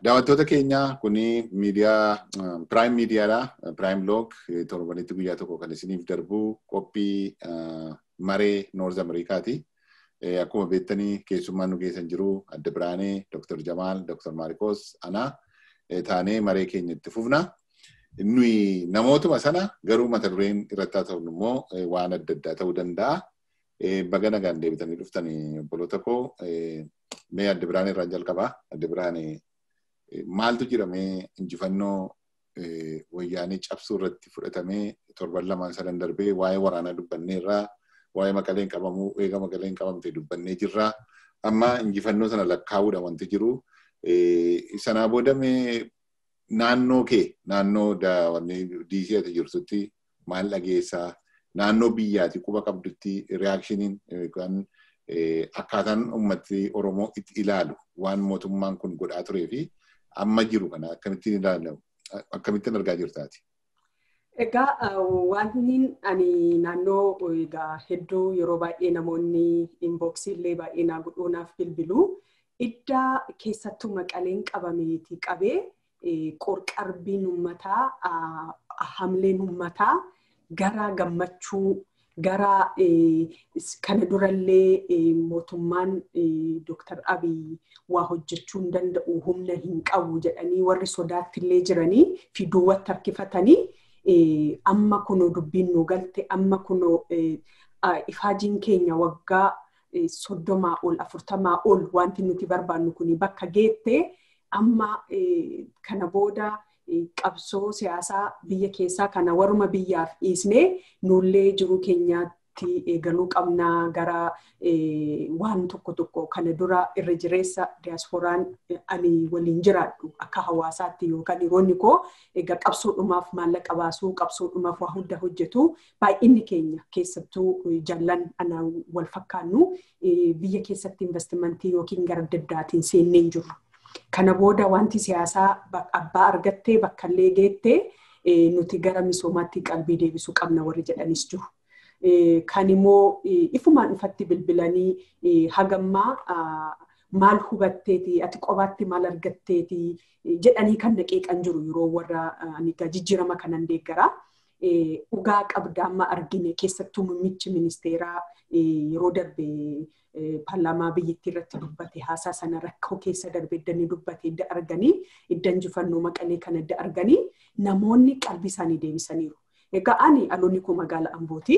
Daawwattoota keenya kuni miidiyaa Prime miidiyaadha. Prime Log torbanitti guyyaa tokko kan isiniif darbu qophii maree Noorz Ameerikaati. Akkuma beektanii keessummaan nu geessan jiru Adda Biraanee, Dr. Jamaal, Dr. Maarikos, ana taanee maree keenya itti fufna. Nuyi namootuma sana garuu mata dureen irratti haa ta'u immoo waan adda addaa ta'uu danda'a. Baga nagaan deebitanii dhuftanii obboloota koo mee Adda Biraanee irraan jalqabaa. Adda Biraanee maaltu jedhamee injifannoo wayyaanii cabsuu irratti fudhatamee torban lamaan sadan darbee waa'ee waraanaa dubbannee irraa waa'ee maqaleen qabamuu eega maqaleen qabamte dubbannee jirra. Amma injifannoo sana lakkaa'uudha wanti jiru. Sanaa boodamee naannoo kee naannoo diisii ati jirtutti maal dhageessaa naannoo biyyaati quba qabdutti reaakshiniin yookaan akkaataan ummatti Oromoo itti ilaalu waan mootummaan kun godhaa turee fi amma jiru kana akkamittiin ilaalamu akkamittiin argaa jirtaati. Egaa wanni ani naannoo egaa hedduu yeroo baay'ee namoonni inboksii illee baay'ee naa godhuunaaf bilbilu iddaa keessattuu maqaleen qabameeti qabee qorqarbiin uummataa hamleen uummataa gara gammachuu gara kana durallee mootummaan Dr. Abiy waa hojjechuu hin danda'u humna hin qabu jedhanii warri sodaattillee jiranii fi duwwatti harkifatanii amma kunoo dubbiin nu galte amma kunoo ifaajiin keenya waggaa soddomaa ol afurtamaa ol wanti nuti barbaannu kuni bakka geette amma kana booda qabsoo siyaasaa biyya keessaa kana waruma biyyaaf dhiisnee nullee jiruu keenyaatti eegaluu qabnaa gara waan tokko tokko kana dura irra jireessa diyaaspooraan ani waliin jiraadhu akka hawaasaatti yookaan dhiironni koo egaa qabsoodhumaaf maallaqa baasuu qabsoodhumaaf waa hunda hojjetu baay'inni keenya keessattuu jaallan ana wal fakkaannu biyya keessatti investimentii yookiin gara adda addaatiin seennee jiru. Kana booda wanti siyaasaa abbaa argattee bakka illee geettee nuti gara misoomaatti qalbii deebisuu qabna warri jedhanis jiru. Kan immoo ifumaan ifatti bilbilanii hagammaa maal hubatteeti ati qobaatti maal argatteeti jedhanii kan naqeeqan jiru yeroo warra jijjiirama kanan deeggaraa. Dhugaa qabda amma argine keessattuu muummichi ministeeraa yeroo darbe paarlaamaa biyyattii irratti dubbate haasaa sana rakkoo keessa darbe iddanii dubbate idda arganii idda injifannoo maqalee kana idda arganii namoonni qalbii isaanii deebisaniiru. Egaa ani aloonni koo magaala Ambooti.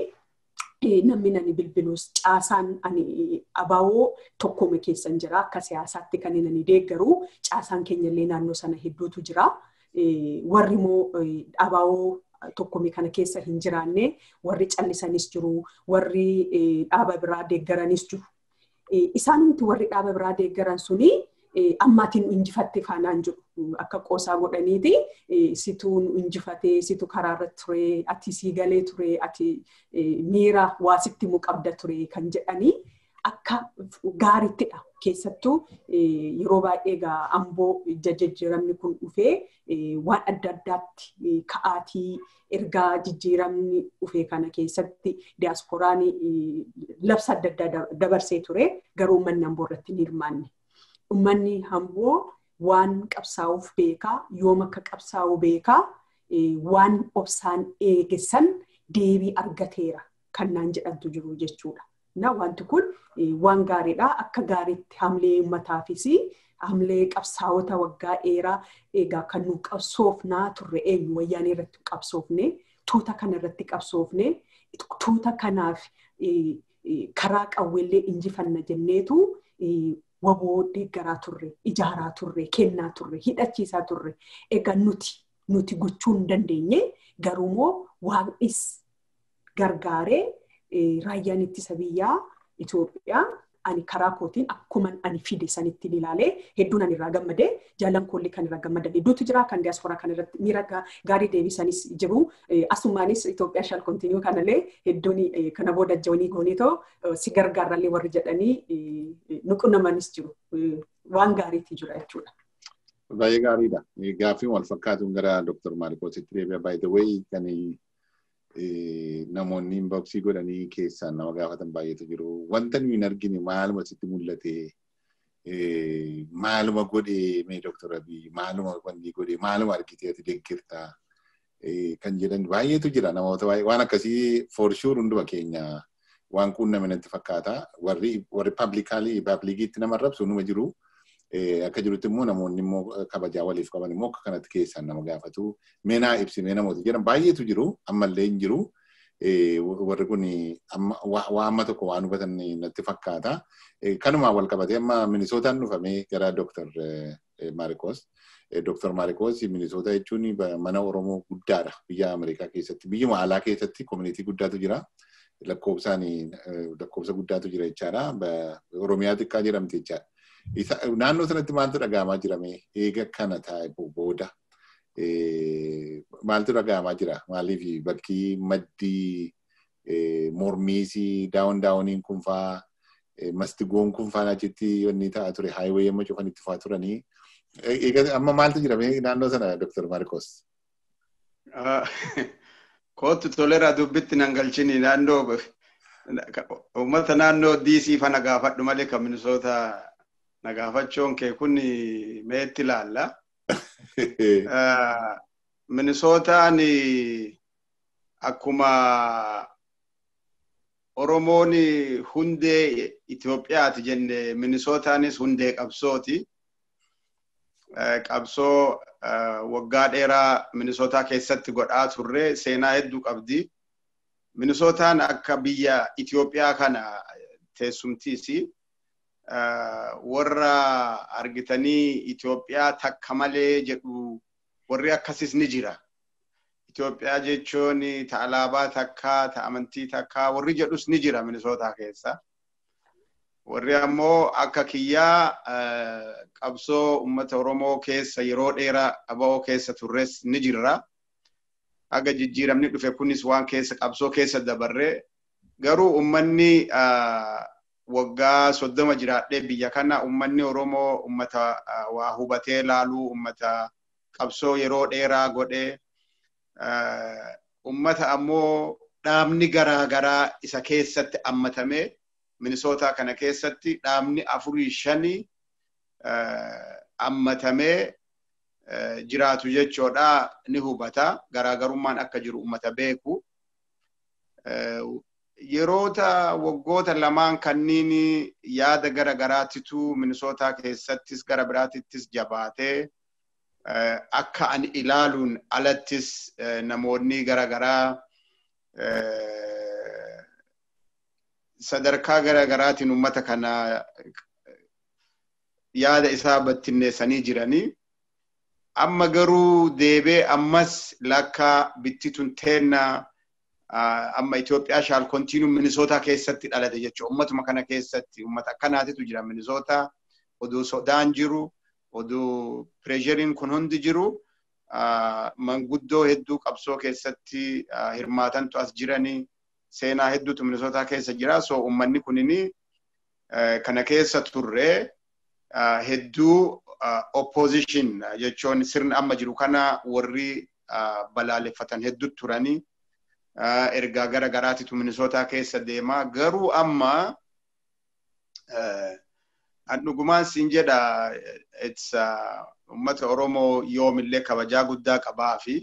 Namni ani bilbilus caasaan ani abaawoo tokkuma keessan jira akka siyaasaatti kan inni deeggaru caasaan keenyallee naannoo sana hedduutu jira. Warri immoo abaawoo tokkumii kana keessa hin jiraanne warri callisanis jiru warri dhaaba biraa deeggaranis jiru. Isaanumti warri dhaaba biraa deeggaran suni ammaatiin injifatte faanaan jiru akka qoosaa godhaniiti situ injifatee situ karaarra ture ati sii galee ture ati miira waa sitti muqabda ture kan jedhanii akka gaariittidha keessattuu yeroo baay'ee egaa amboo jijjiiramni kun dhufee waan adda addaatti ka'aatii ergaa jijjiiramni dhufee kana keessatti diyaaspooraan labsa adda addaa dabarsee ture garuu uummanni amboo irratti hin hirmaanne. Uummanni amboo waan qabsaa'uuf beekaa yoom akka qabsaa'u beekaa waan obsaan eegessan deebii argateera kan naan jedhantu jiru jechuudha. Na wanti kun waan gaariidha. Akka gaariitti hamlee uummataafis hamlee qabsaa'ota waggaa dheeraa egaa kan nu qabsoofnaa turre eenyu wayyaanee irratti qabsoofne tuuta kana irratti qabsoofne tuuta kanaaf karaa qawweellee injifanna jenneetu waboo deeggaraa turre ijaaraa turre kennaa turre hidhachiisaa turre egaa nuti nuti gochuu hin dandeenye garuumoo waaqnis gargaaree raayyaan ittisa biyyaa Itoophiyaa ani karaa kootiin akkuma ani fide sanitti ilaalee hedduun ani irraa gammadee jaallan koollee kan irraa gammadan hedduutu jira kan diyaasporaa kan irratti miira gaarii deebisanis jiru asumaanis Itoophiyaa shal kontiniyuu kanallee hedduun kana booda jawanii goonitoo si gargaarrallee warri jedhanii nuqunnamanis jiru waan gaariitti jira jechuudha. Baay'ee gaariidha. Gaaffii wal fakkaatuun gara Dr. Maarikoositti deebi'a. By the way, kan namoonni inboxii godhanii keessaan nama gaafatan baay'eetu jiru. Wanta nuyi hin argine maaluma sitti mul'ate maaluma godhee mee Dr. Abiy maaluma wanni godhee maaluma argitee ati deeggirtaa kan jedhan baay'eetu jira namoota baay'ee waan akkasii for sure hunduma keenya waan quunname natti fakkaata warri warri paablikaalii paablikiitti nama rabsu numa jiru akka jirutti immoo namoonni immoo kabajaa waliif qaban immoo akka kanatti keessan nama gaafatu meenaa ibsinee namoota jedhan baay'eetu jiru ammallee hin jiru. warri kun waa amma tokko waan hubatan natti fakkaata. Kanumaan wal qabatee amma Minisootaan dhufamee gara Dr. Maarikos. Dr. Maarikos Minisoota jechuun mana Oromoo guddaadha biyya Ameerikaa keessatti. Biyyuma alaa keessatti koominitii guddaatu jira. Lakkoobsaan lakkoobsa guddaatu jira jechaadha. Oromiyaa xiqqaa jedhamti jechaadha. Naannoo sanatti maaltu dhaga'amaa jirame eega kana taa'e booda maaltu dhaga'amaa jira? Maaliif bakki maddii mormiisii daawun daawuniin kun faa mastigoon kun faa achitti wanni ta'a ture haayiwee yemmuu cufan itti faa turanii. Amma maaltu jira naannoo sana Dr. Marcos? Kootu toleraa dubbitti nan galchini naannoo uummata naannoo DC fa nagaafadhu malee kan Minisoota nagaafachuun kee kun meetti ilaalla. Minisootaan akkuma Oromoon hundee Itoophiyaati jenne Minisootaanis hundee qabsooti. Qabsoo waggaa dheeraa Minisootaa keessatti godhaa turre seenaa hedduu qabdi. Minisootaan akka biyya Itoophiyaa kana teessumtiisi. warra argitanii Itoophiyaa takka malee jedhu warri akkasis ni jira. Itoophiyaa jechuun ta alaabaa takkaa, ta amantii takkaa warri jedhus ni jira Minisootaa keessa. Warri ammoo akka kiyyaa qabsoo uummata Oromoo keessa yeroo dheeraa aba'oo keessa turres ni jirra. Aga jijjiiramni dhufe kunis waan keessa qabsoo keessa dabarre garuu uummanni waggaa soddoma jiraadhee biyya kana ummanni Oromoo ummata waa hubatee laaluu ummata qabsoo yeroo dheeraa godhee ummata ammoo dhaabni garaa garaa isa keessatti ammatamee Minisootaa kana keessatti dhaabni afurii shanii ammatamee jiraatu jechuudha ni hubata garaagarummaan akka jiru ummata beeku. yeroota waggoota lamaan kanniin yaada gara garaatitu minisootaa keessattis gara biraatittis jabaatee akka ani ilaaluun alattis namoonni gara garaa sadarkaa gara garaatiin ummata kana yaada isaa battinneessanii jiranii. Amma garuu deebee ammas lakka bittitun teennaa amma Itoophiyaa shaal kontiinuu Minisootaa keessatti dhalate jechuudha. Uummatuma kana keessatti uummata akkanaatitu jira Minisootaa. Oduu sodaan jiru, oduu pireesheriin kun hundi jiru. Manguddoo hedduu qabsoo keessatti hirmaatantu as jiranii. Seenaa hedduutu Minisootaa keessa jira. So uummanni kunini kana keessa turre hedduu opposition jechuun sirna amma jiru kana warri balaaleffatan hedduu turanii. ergaa gara garaatitu minisootaa keessa deemaa garuu amma an dhugumaan siin jedha ummata oromoo yoomillee kabajaa guddaa qabaa fi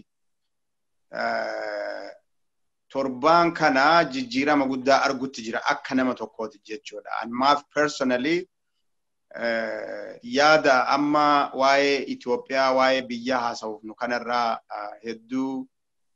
torbaan kana jijjiirama guddaa argutti jira akka nama tokkooti jechuudha. Anmaaf personally yaada amma waa'ee Itoophiyaa waa'ee biyyaa haasa'uuf nu kanarraa hedduu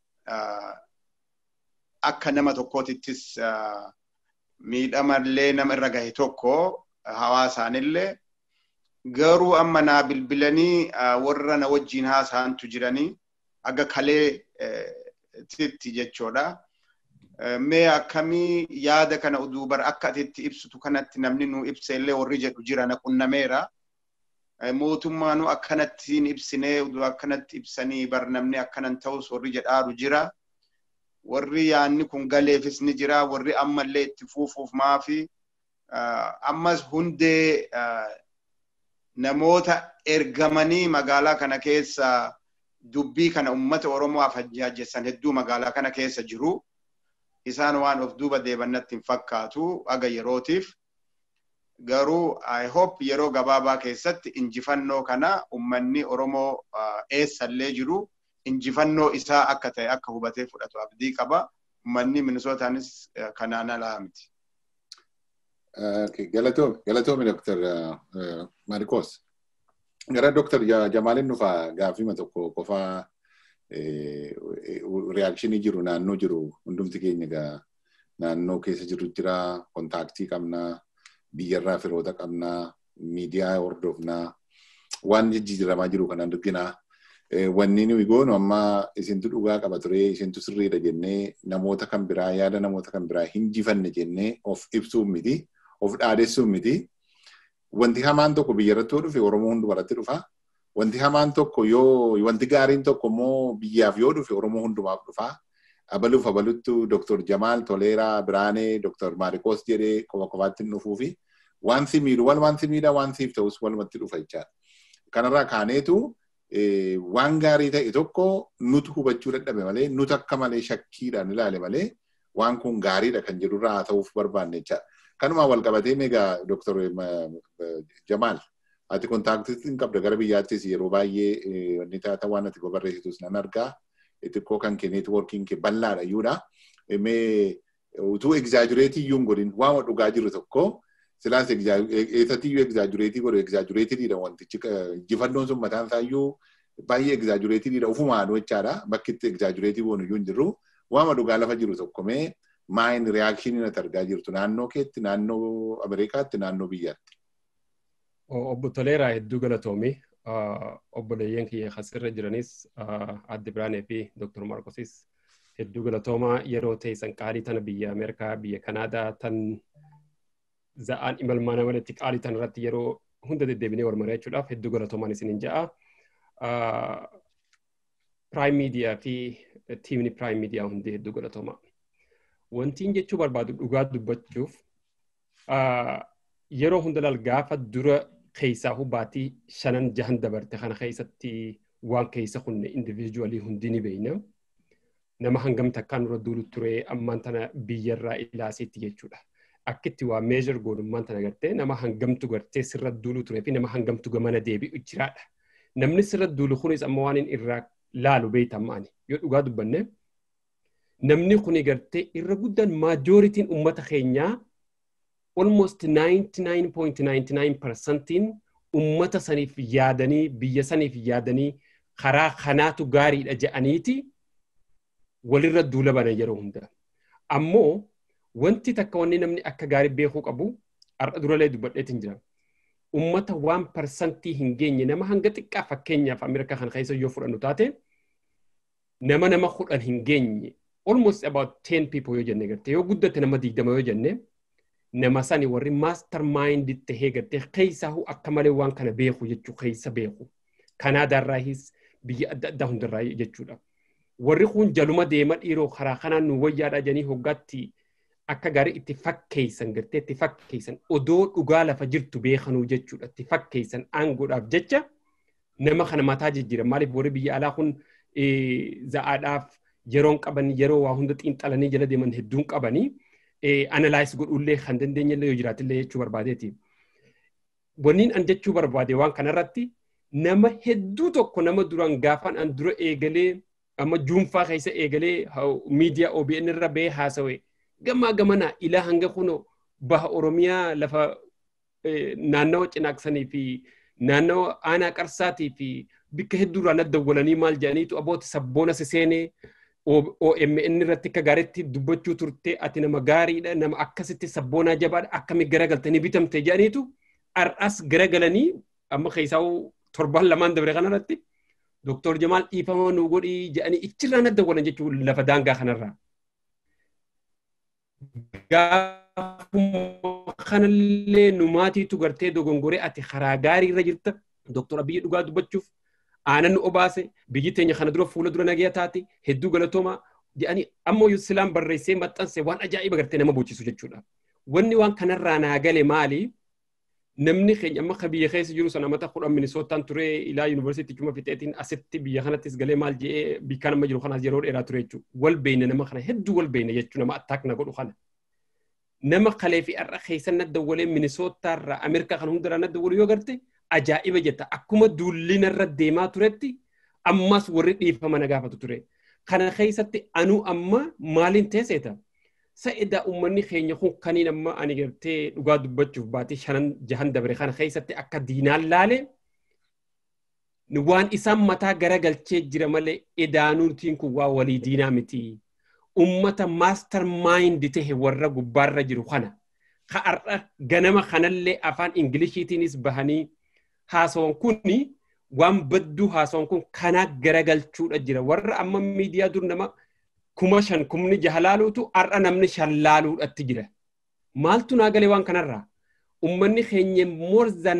akka nama tokkootittis miidhamallee nama irra gahe tokko hawaasaanillee garuu amma naa bilbilanii warra na wajjiin haasa'antu jiranii aga kalee titti jechuudha. Mee akkamii yaada kana uduu bar akka atitti ibsitu kanatti namni nu ibseellee warri jedhu jira na qunnameera. Mootummaanu akkanatti ibsinee uduu akkanatti ibsanii bar namni akkanan ta'us warri jedhaaru jira. warri yaanni kun galeefis ni jira warri ammallee itti fuufuuf maafi ammas hundee namoota ergamanii magaalaa kana keessa dubbii kana ummata oromoo afajjaajjessan hedduu magaalaa kana keessa jiru isaan waan of duuba deebannatti hin fakkaatu aga yerootiif garuu I hope yeroo gabaabaa keessatti injifannoo kana ummanni Oromoo eessallee jiru injifannoo isaa akka ta'e akka hubatee fudhatu abdii qaba. Ummanni Minisootaanis kanaan alaa miti. Galatoomi, galatoomi Dr. Marikos. Gara Dr. Jamaalin dhufa gaaffima tokko qofaa reaakshinii jiru naannoo jiru hundumti keenya egaa naannoo keessa jiru jira kontaaktii qabnaa biyyarraa firoota qabnaa miidiyaa hordofnaa waan jijjiiramaa jiru kan arginaa. Wanni nuyi goonu amma isintu dhugaa qaba ture isintu sirriidha jennee namoota kan biraa yaada namoota kan biraa hin jifanne jennee of ibsuuf miti of dhaadessuuf miti. Wanti hamaan tokko biyyarratti yoo dhufe Oromoo hundumarratti dhufa. Wanti hamaan tokko yoo wanti gaariin tokko immoo biyyaaf yoo dhufe Oromoo hundumaaf dhufa. Abaluuf abaluttu Dr. Jamaal Toleeraa Biraanee Dr. Maarikoos jedhee qofa qofaatti hin dhufuu fi waan si miidhu wal waan si miidha waan siif ta'us walumatti dhufa jechaadha. Kanarraa kaaneetu waan gaarii ta'e tokko nutu hubachuu dadhabe malee nutu akka malee shakkiidhaan ilaale malee waan kun gaariidha kan jedhurraa haa ta'uuf barbaanne jechaadha. Kanumaan wal qabatee egaa Dr. Jamaal ati kontaaktii hin qabda gara biyyaattis yeroo baay'ee wanni taata waan ati barreessitus nan argaa. Xiqqoo kan kee neetwoorkiin kee bal'aadha iyyuudha. Mee utuu egzaajureetii iyyuu hin godhin waama dhugaa jiru tokko silaas eessatti iyyuu egzaajureetii godhu egzaajureetiidha wantichi injifannoon sun mataan isaa iyyuu baay'ee egzaajureetiidha ufumaan jechaadha bakki itti egzaajureetii goonu iyyuu hin jirru waama dhugaa lafa jiru tokko mee maayin reaakshinii natti argaa jirtu naannoo keetti naannoo Ameerikaatti naannoo biyyaatti. Obbo Toleeraa hedduu galatoomii obboleeyyan kiyya asirra jiranis adde Biraanee fi Dr. Markosis hedduu galatoomaa yeroo teessan qaalii tana biyya Ameerikaa biyya Kanaadaa tan za'aan imalmaana walitti qaalii tan irratti yeroo hunda deddeebinee wal mari'achuudhaaf hedduu galatoomaan isinin ja'a. Prime Media fi tiimni Prime Media hundi hedduu galatoomaa. Wantiin jechuu barbaadu dhugaa dubbachuuf yeroo hunda lal gaafa dura keessaa hubaatii shanan jahan dabarte kana keessatti waan keessa kunne indiviijuwalii hundi ni beeyna. Nama hangam takkaan dura duulu ture ammaan tana biyyarraa ilaaseetti jechuudha. Akkitti waa meezhar goonummaan tana gartee nama hangamtu gartee sirra duulu turee fi nama hangamtu gamana deebi'u jiraadha. Namni sirra duulu kunis amma waan inni irraa laalu beekamaani. Yoo dhugaa dubbanne namni kuni gartee irra guddaan maajooritiin uummata keenyaa almost 99.99% ummata saniif yaadanii biyya saniif yaadanii karaa kanaatu gaariidha jedhaniiti walirra duula banan yeroo hunda. Ammoo wanti takka wanni namni akka gaarii beekuu qabu har'a duralee dubbadheetiin jira. Ummata waan parsantii hin geenye nama hanga xiqqaa fakkeenyaaf Ameerikaa kana keessa yoo fudhannu taate nama nama kudhan hin geenye almost about 10 people yoo jenne garte yoo guddate nama digdama yoo jenne nama sani warri maastar maayindi tahee gartee keessaahuu akka malee waan kana beeku jechuu keessa beeku. Kanaadaarraahis biyya adda addaa hundarraa jechuudha. Warri kun jaluma deema dhiiroo karaa kanaan nu wayyaadha jedhanii hoggaatti akka gaarii itti fakkeessan gartee itti fakkeessan odoo dhugaa lafa jirtu beekanuu jechuudha. Itti fakkeessan aangoodhaaf jecha nama kana mataa jijjiira. Maaliif warri biyya alaa kun za'aadhaaf yeroon qaban yeroo waa hunda xiinxalanii jala deeman hedduun qabanii. analyze godhullee kan dandeenyellee yoo jiraatillee jechuu barbaadeeti. Wanniin an jechuu barbaade waan kanarratti nama hedduu tokko nama duraan gaafan an dura eegalee amma juunfaa keessa eegalee miidiyaa OBN irra ba'ee haasawe gamaa gamanaa ilaa hanga kuno baha Oromiyaa lafa naannawa cinaaksanii fi naannawa aanaa qarsaatii fi bikka hedduurraa naddawwalanii maal jedhaniitu abooti sabboona siseenee OMN irratti akka gaariitti dubbachuu turte ati nama gaariidha nama akkasitti sabboonaa jabaadha akkami garagaltanii bitamte jedhaniitu har'as garagalanii amma keessaa torban lamaan dabre kanarratti Dooktor Jamaal dhiifama nu godhii jedhanii ichirraa naddawwalan jechuun lafa daangaa kanarraa. Gaafuma kanallee nu maatiitu gartee dogongoree ati karaa gaarii irra jirta Dooktor Abiyyi dhugaa dubbachuuf aanan nu obaase biyyi teenya kana dura fuula dura nagaya taate hedduu galatooma jedhanii ammoo silaan barreessee maxxanse waan ajaa'iba gartee nama bochisu jechuudha. Wanni waan kanarraa naa gale maali? Namni keenya amma ka biyya keessa jiru sana mata kudhan minisootaan ture ilaa yuunivarsiitii cuma fixeetiin asitti biyya kanattis galee maal jedhee bikka nama jiru kanaas yeroo dheeraa ture jechuudha. Wal beeyne nama kana hedduu wal beeyne jechuudha nama attaak na godhu kana. nama kalee fi har'a keessa na dawwalee minisootaarraa Ameerikaa kan hundarraa na dawwalu yoo garte ajaa'iba jetta akkuma duullina irra deemaa turetti ammas warri dhiifama na gaafatu ture. Kana keessatti anuu amma maaliin teesseeta? Sa'idaa uummanni keenya kun kaniin amma ani gartee dhugaa dubbachuuf baatee shanan jahan dabre kana keessatti akka diinaan laale waan isaan mataa garagalchee jira malee edaanuutiin kun waa walii diinaa miti. Uummata maastar maayindi tahe warra gubbaarra jiru kana. Ka har'a ganama kanallee afaan Ingiliishiitiinis bahanii haasawan kuni waan badduu haasawan kun kanaa garagalchuudha jira. Warra amma miidiyaa dur nama kuma shan kumni jaha laaluutu har'a namni shan laaluudhatti jira. Maaltu naa galee waan kanarraa? Uummanni keenya more than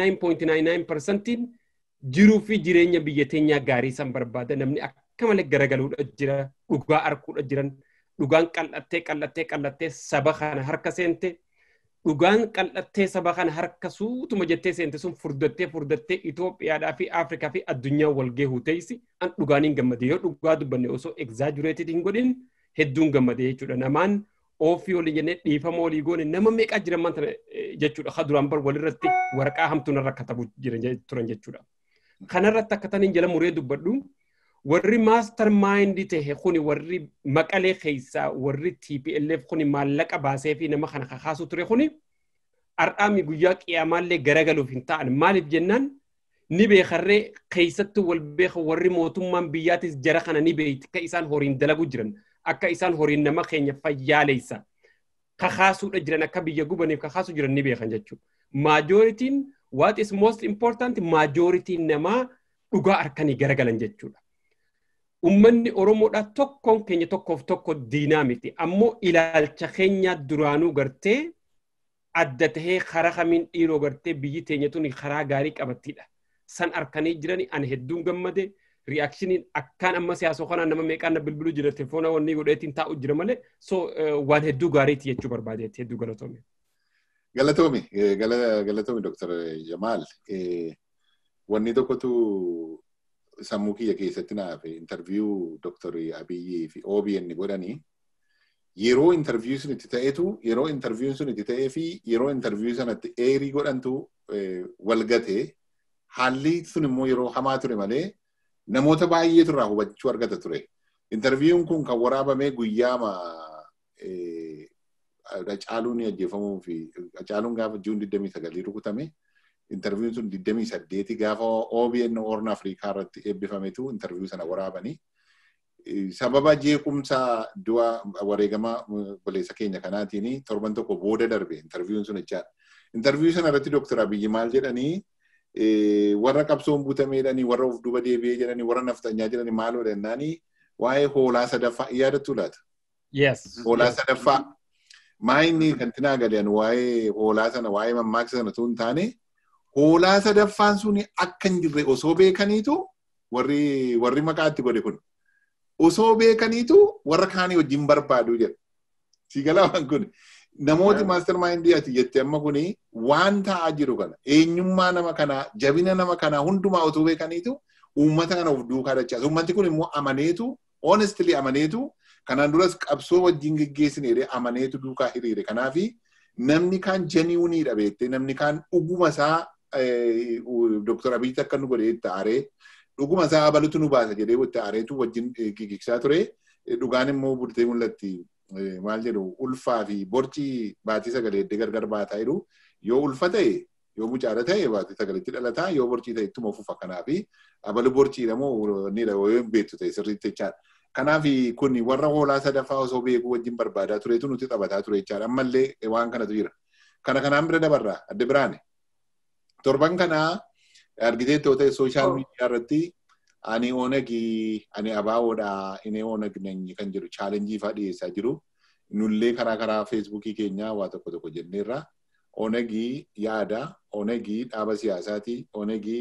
99.99% jiruu fi jireenya biyya teenyaa gaarii san barbaada namni akka malee garagaluudha jira dhugaa arguudha jiran dhugaan qal'attee qal'attee qal'attee saba kana harka seente dhugaan qal'attee saba kana harka suutuma jettee seente sun furdattee furdattee Itoophiyaadhaa fi Afrikaa fi addunyaa wal gahuu teessi an dhugaaniin gammade yoo dhugaa dubbanne osoo egzaajureetii hin godhin hedduun gammade jechuudha namaan ofii olii jennee dhiifama olii goone nama meeqaa jiran maanta jechuudha ka duraan bar walirratti waraqaa hamtuun irra katabu jiran turan jechuudha. Kanarratti akka taniin jala muree dubbadhu warri maastar maayindii tahe kuni warri maqalee keessaa warri TPLF kuni maallaqa baasee fi nama kana kakaasu ture kuni har'aami guyyaa qiyaamaallee garagaluuf hin ta'an maaliif jennaan ni beekarree keessatti wal beeka warri mootummaan biyyaatis jara kana ni beeyti akka isaan horiin dalagu jiran akka isaan horiin nama keenya fayyaaleessa kakaasuudha jiran akka biyya gubaniif kakaasu jiran ni beekan jechuudha. Maajoritiin what is most important maajoritiin namaa dhugaa harkanii garagalan jechuudha. Uummanni Oromoodhaa tokkoon keenya tokkoof tokko diinaa miti. Ammoo ilaalcha keenya duraanuu gartee adda tahee karaa kamiin dhiiroo gartee biyyi teenya tuni karaa gaarii qabattiidha. San harkanii jirani ani hedduun gammade. Riyaakshiniin akkaan amma siyaasoo kanaan nama meeqaan na bilbiluu jira telefoona wanni godheetiin taa'u jira malee so waan hedduu gaariiti jechuu barbaadeetti hedduu galatoome. Galatoomi galatoomi Dr. Jamaal wanni tokkotu sammuu kiyya keessatti naaf intarviyuu Dr. Abiyyi fi OBN godhanii yeroo intarviyuu sun itti ta'etu yeroo intarviyuun sun itti ta'ee fi yeroo intarviyuu sanatti eerii godhantu wal gatee haalli sun immoo yeroo hamaa ture malee namoota baay'eetu irraa hubachuu argata ture. Intarviyuun kun kan waraabamee guyyaama Hacaaluun ajjeefamuu fi Hacaaluun gaafa juun 29 rukutame intarviyuun sun 28 gaafa OBN Horn Afrikaa irratti eebbifametu intarviyuu sana waraabanii. Sababa jeequmsa du'a wareegama obboleessa keenya kanaatiin torban tokko booda darbe intarviyuun sun jechaadha. Intarviyuu sana irratti Dooktar Abiyyi maal jedhanii warra qabsoon butameedhanii warra of duuba deebi'ee jedhanii warra naftanyaa jedhanii maaloo jennaanii waa'ee hoolaa sadaffaa yaadattu laata? Yes. Hoolaa sadaffaa. Maayinni kantinaa gadiyan waa'ee hoolaa sana waa'ee mammaaksa sana tun taane hoolaa sadaffaan suni akka hin jirre osoo beekaniitu warri warri maqaatti godhe kun osoo beekaniitu warra kaanii wajjin barbaadu jedha. Siigalaa waan kun namooti maaster maayindii ati jette amma kuni waan ta'aa jiru kana eenyummaa nama kanaa jabina nama kanaa hundumaa otoo beekaniitu uummata kana of duukaa dachaasa. Uummanni kun immoo amaneetu honestly amaneetu kanaan duras qabsoo wajjin geggeessine jedhee amaneetu duukaa hiriire. Kanaafi namni kaan jeniwuniidha beektee namni kaan dhuguma isaa Dooktar Abiyyi akka nu godhee itti aaree dhuguma isaa abalutu nu baasa jedhee itti aareetu wajjin gigigsaa ture. Dhugaan immoo bultee mul'atti maal jedhu ulfaa fi borcii baatii sagalee iddoo gargar baataa jiru yoo ulfa ta'e yoo mucaala ta'e baatii sagaleetti dhalataa yoo borcii ta'e ittuma fufa kanaafi abalu borciidha moo ni dha yoo beektu ta'e sirriitti jechaadha. Kanaaf kun warra hoolaa sadaffaa osoo beekuu wajjin barbaadaa turetu nuti taphataa ture jechaadha. Ammallee waan kanatu jira. Kana kanaan bira dabarraa adda biraane. Torban kana argitee ta'u ta'e sooshaal miidiyaa irratti ani oonagii ani abaawoodha inni oonag nanyi kan jedhu chaalenjii fa'aa dhiyeessaa jiru. Nullee karaa karaa feesbuukii keenyaa waa tokko tokko jenneerra. Oonagii yaada, oonagii dhaaba siyaasaati, oonagii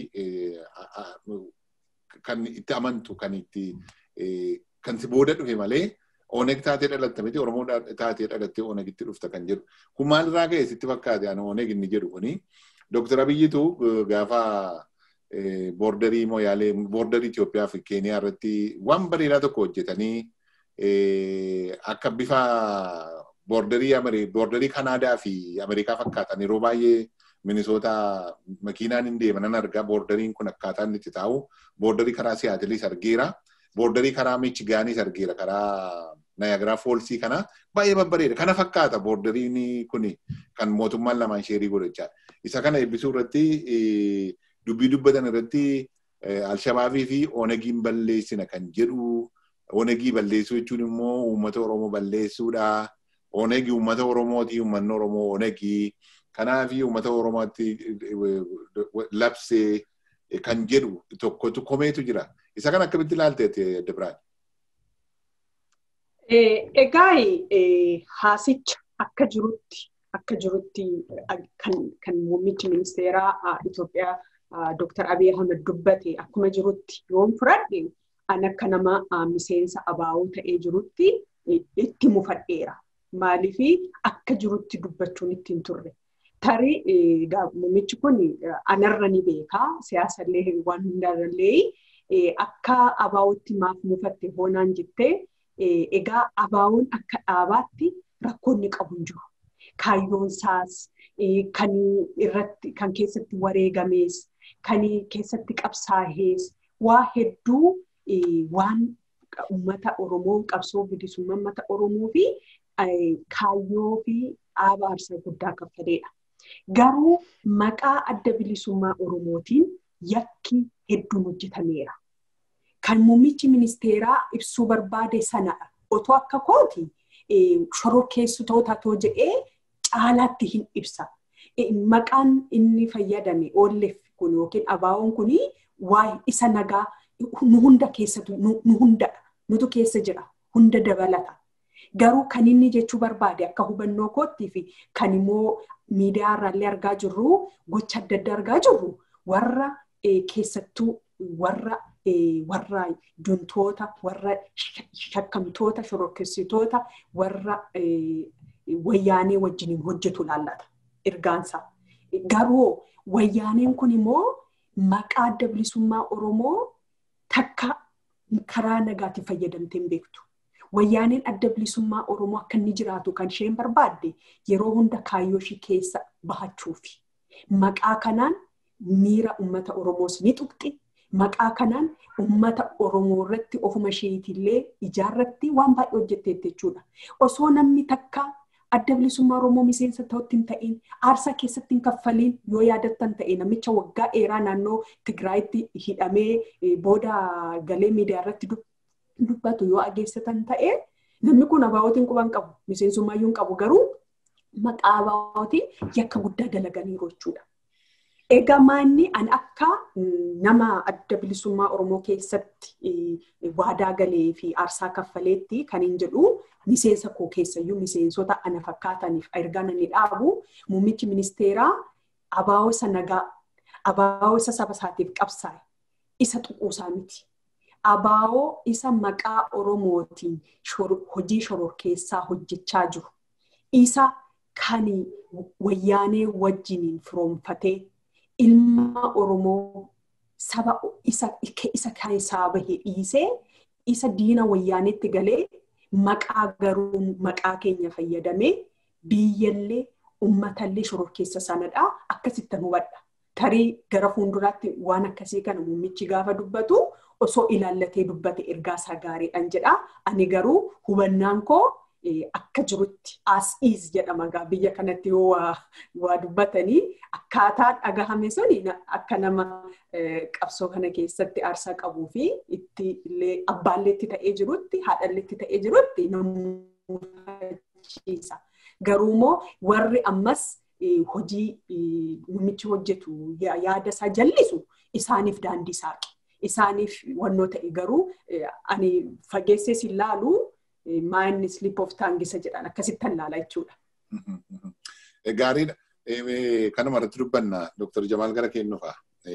kan itti amantu kan itti kan si booda dhufe malee ooneg taatee dhalatte miti oromoo taatee dhalattee oonegitti dhufta kan jedhu. Kun maalirraa ka'e sitti fakkaate ani ooneg inni jedhu kuni. Dooktar Abiyyitu gaafa boordarii mooyaalee boordarii Itoophiyaa fi Keeniyaa irratti waan bareedaa tokko hojjetanii akka bifa boordarii boordarii Kanaadaa fi Ameerikaa fakkaatan yeroo baay'ee Minisoota makiinaan hin deeman argaa boordariin kun akkaataa inni itti taa'u boordarii karaa Siyaatilis argeera. Boordarii karaa Michigaanis argeera karaa Nayagaraa Foolsii kana baay'ee babbareeda. Kana fakkaata boordariin kun kan mootummaan lamaan sheerii godhachaa. Isa kana eebbisuu irratti dubbii dubbatan irratti Alshabaabii fi Onegiin balleessina kan jedhu Onegii balleessuu jechuun immoo uummata Oromoo balleessuudha. Onegii uummata Oromooti uummanni Oromoo Onegii. Kanaaf uummata Oromootti labsee kan jedhu tokkotu komeetu jira. Isa kan akkamitti ilaalteetti Dibiraan? Egaa haasicha akka jirutti akka jirutti kan muummichi ministeeraa Itoophiyaa Dr. Abiy Ahmed dubbate akkuma jirutti yoon fudhadhe an akka nama miseensa abaa'oo ta'ee jirutti itti mufadheera. Maaliif akka jirutti dubbachuun ittiin turre. Tarii muummichi kun anarra ni beekaa siyaasallee waan hundarrallee akka abaa'ootti maaf mufatte hoonaan jettee egaa abaa'oon akka dhaabaatti rakkoonni qabu hin jiru. Kaayyoon isaas kan irratti kan keessatti wareegamees kan keessatti qabsaa'ees waa hedduu waan uummata Oromoo qabsoo bilisummaa uummata Oromoo fi kaayyoo fi dhaaba aarsaa guddaa kaffaleedha. Garuu maqaa adda bilisummaa Oromootiin yakki hedduun hojjetameera. Kan muummichi ministeeraa ibsuu barbaade sanadha. Otoo akka kooti shororkeessitoota too jedhee caalaatti hin ibsa. Maqaan inni fayyadame oolleef kun yookiin abaawoon kun waa'ee isa nagaa nu hunda keessatu nu hundadha. Nutu keessa jira. Hunda dabalata. Garuu kan inni jechuu barbaade akka hubannoo koottii fi kan immoo miidiyaa irraallee argaa jirru gocha adda addaa argaa jirru warra keessattuu warra warra juntoota warra shakkamtoota shororkeessitoota warra wayyaanee wajjiniin hojjetu laallata ergaansa. Garuu wayyaaneen kun immoo maqaa adda bilisummaa Oromoo takka karaa nagaatiin fayyadamtee hin beektu. Wayyaaneen adda bilisummaa Oromoo akka inni jiraatu kan isheen barbaadde yeroo hunda kaayyoo ishee keessa bahachuufi. Maqaa kanaan miira uummata Oromoos ni tuqxi. Maqaa kanaan uummata Oromoo irratti ofuma isheetillee ijaarratti waan baay'ee hojjetteetti jechuudha. Osoo namni takka adda bilisummaa Oromoo miseensa ta'utti hin ta'in aarsaa keessatti hin kaffaliin yoo yaadattan ta'e namicha waggaa dheeraa naannoo Tigraayitti hidhamee booda galee miidiyaa irratti dubbatu yoo dhageessatan ta'e namni kun abaa'ootiin quban qabu miseensummayyuu hin qabu garuu maqaa abaa'ootiin yakka guddaa dalaganiiru jechuudha. Egaa maanni an akka nama adda bilisummaa Oromoo keessatti waadaa galee fi aarsaa kaffaleetti kan hin jedhu miseensa koo keessayyuu miseensota ana fakkaataniif ergaan inni dhaabu muummichi ministeeraa abaa'oo isa nagaa abaa'oo isa saba isaatiif qabsaa'e isa xuquusaa miti. Abaa'oo isa maqaa Oromootiin hojii shororkeessaa hojjechaa jiru. Isa kan wayyaanee wajjiniin firoomfatee ilma Oromoo saba isa isa keessaa bahee dhiisee isa diina wayyaaneetti galee maqaa garuu maqaa keenya fayyadamee biyyallee uummatallee shororkeessa sanadhaa akkasittan hubadha. Tarii gara fuulduraatti waan akkasii kana muummichi gaafa dubbatu osoo ilaallatee dubbate ergaasaa gaariidhaan jedha. Ani garuu hubannaan koo akka jirutti as is jedhama gaa biyya kanatti yoo waa dubbatanii akkaataa dhagahame suni akka nama qabsoo kana keessatti aarsaa qabuu fi itti illee abbaalleetti ta'ee jirutti haadhalleetti ta'ee jirutti namufachiisa. Garuu immoo warri ammas hojii muummichi hojjetu yaada isaa jallisu isaaniif daandii saaqe. Isaaniif wannoo ta'e garuu ani fageessee si ilaalu maayinni slip of taangisa jedhan akkasittan ilaala jechuudha. Gaariidha. Kanuma irratti dubbanna Dr. Jamaal gara kennuufa.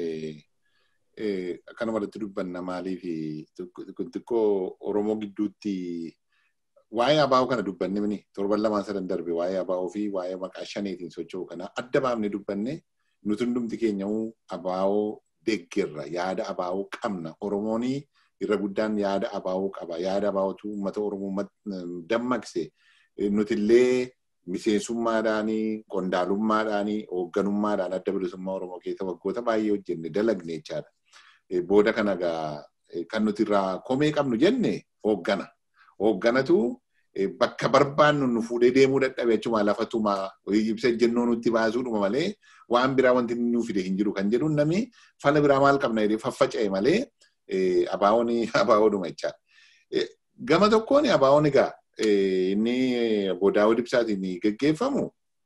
Kanuma irratti dubbanna maaliif xiqqoo Oromoo gidduutti waa'ee abaa'oo kana dubbanne mini torban lamaan sadan darbe waa'ee abaa'oo fi waa'ee maqaa shaneetiin socho'u kana adda baafne dubbanne nuti hundumti keenya abaa'oo deeggerra yaada abaa'oo qabna Oromoonii irra guddaan yaada abaa'oo qaba. Yaada abaa'ootu uummata Oromoo dammaqse nutillee miseensummaadhaanii, qondaalummaadhaanii, hoogganummaadhaan adda bilisummaa Oromoo keessa waggoota baay'ee hojjenne dalagne jechaadha. Booda kana egaa kan nuti irraa komee qabnu jenne hooggana. Hoogganatu bakka barbaannu nu fuudhee deemuu dadhabe achuma lafatuma ibsa ejjennoo nutti baasuudhuma malee waan biraa wanti nu fide hin jiru kan jedhu namni fala biraa maal qabna jedhee faffaca'e malee abaawoon abaawoodhuma jechaadha. Gama tokkoon abaawoon egaa inni bodaawwan ibsaatiin geggeeffamu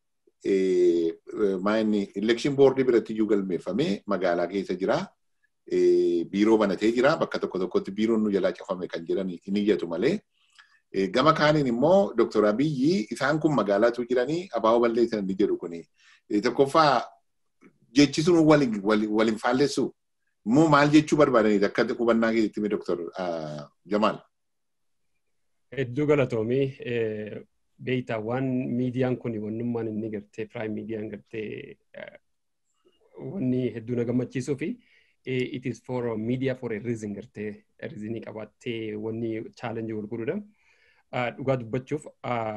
maayinni elekshin boordii biratti iyyuu galmeeffamee magaalaa keessa jira. Biiroo banatee jira. Bakka tokko tokkotti biiroon nu jalaa cafame kan jedhan hin iyyatu malee. Gama kaaniin immoo Dooktor Abiyyi isaan kun magaalaatu jiranii abaaboo balleessan ni jedhu kuni. Tokkoffaa jechi sun waliin faallessu immoo maal jechuu barbaadanii akka hubannaa keessatti hime Dooktor Jamaal. Hedduu galatoomii beektaa waan miidiyaan kun wannummaan inni gartee piraayim miidiyaan gartee wanni hedduu na gammachiisuu fi it is for media for a reason gartee reasonii qabaattee wanni chaalenjii gurguruudha. Dhugaa dubbachuuf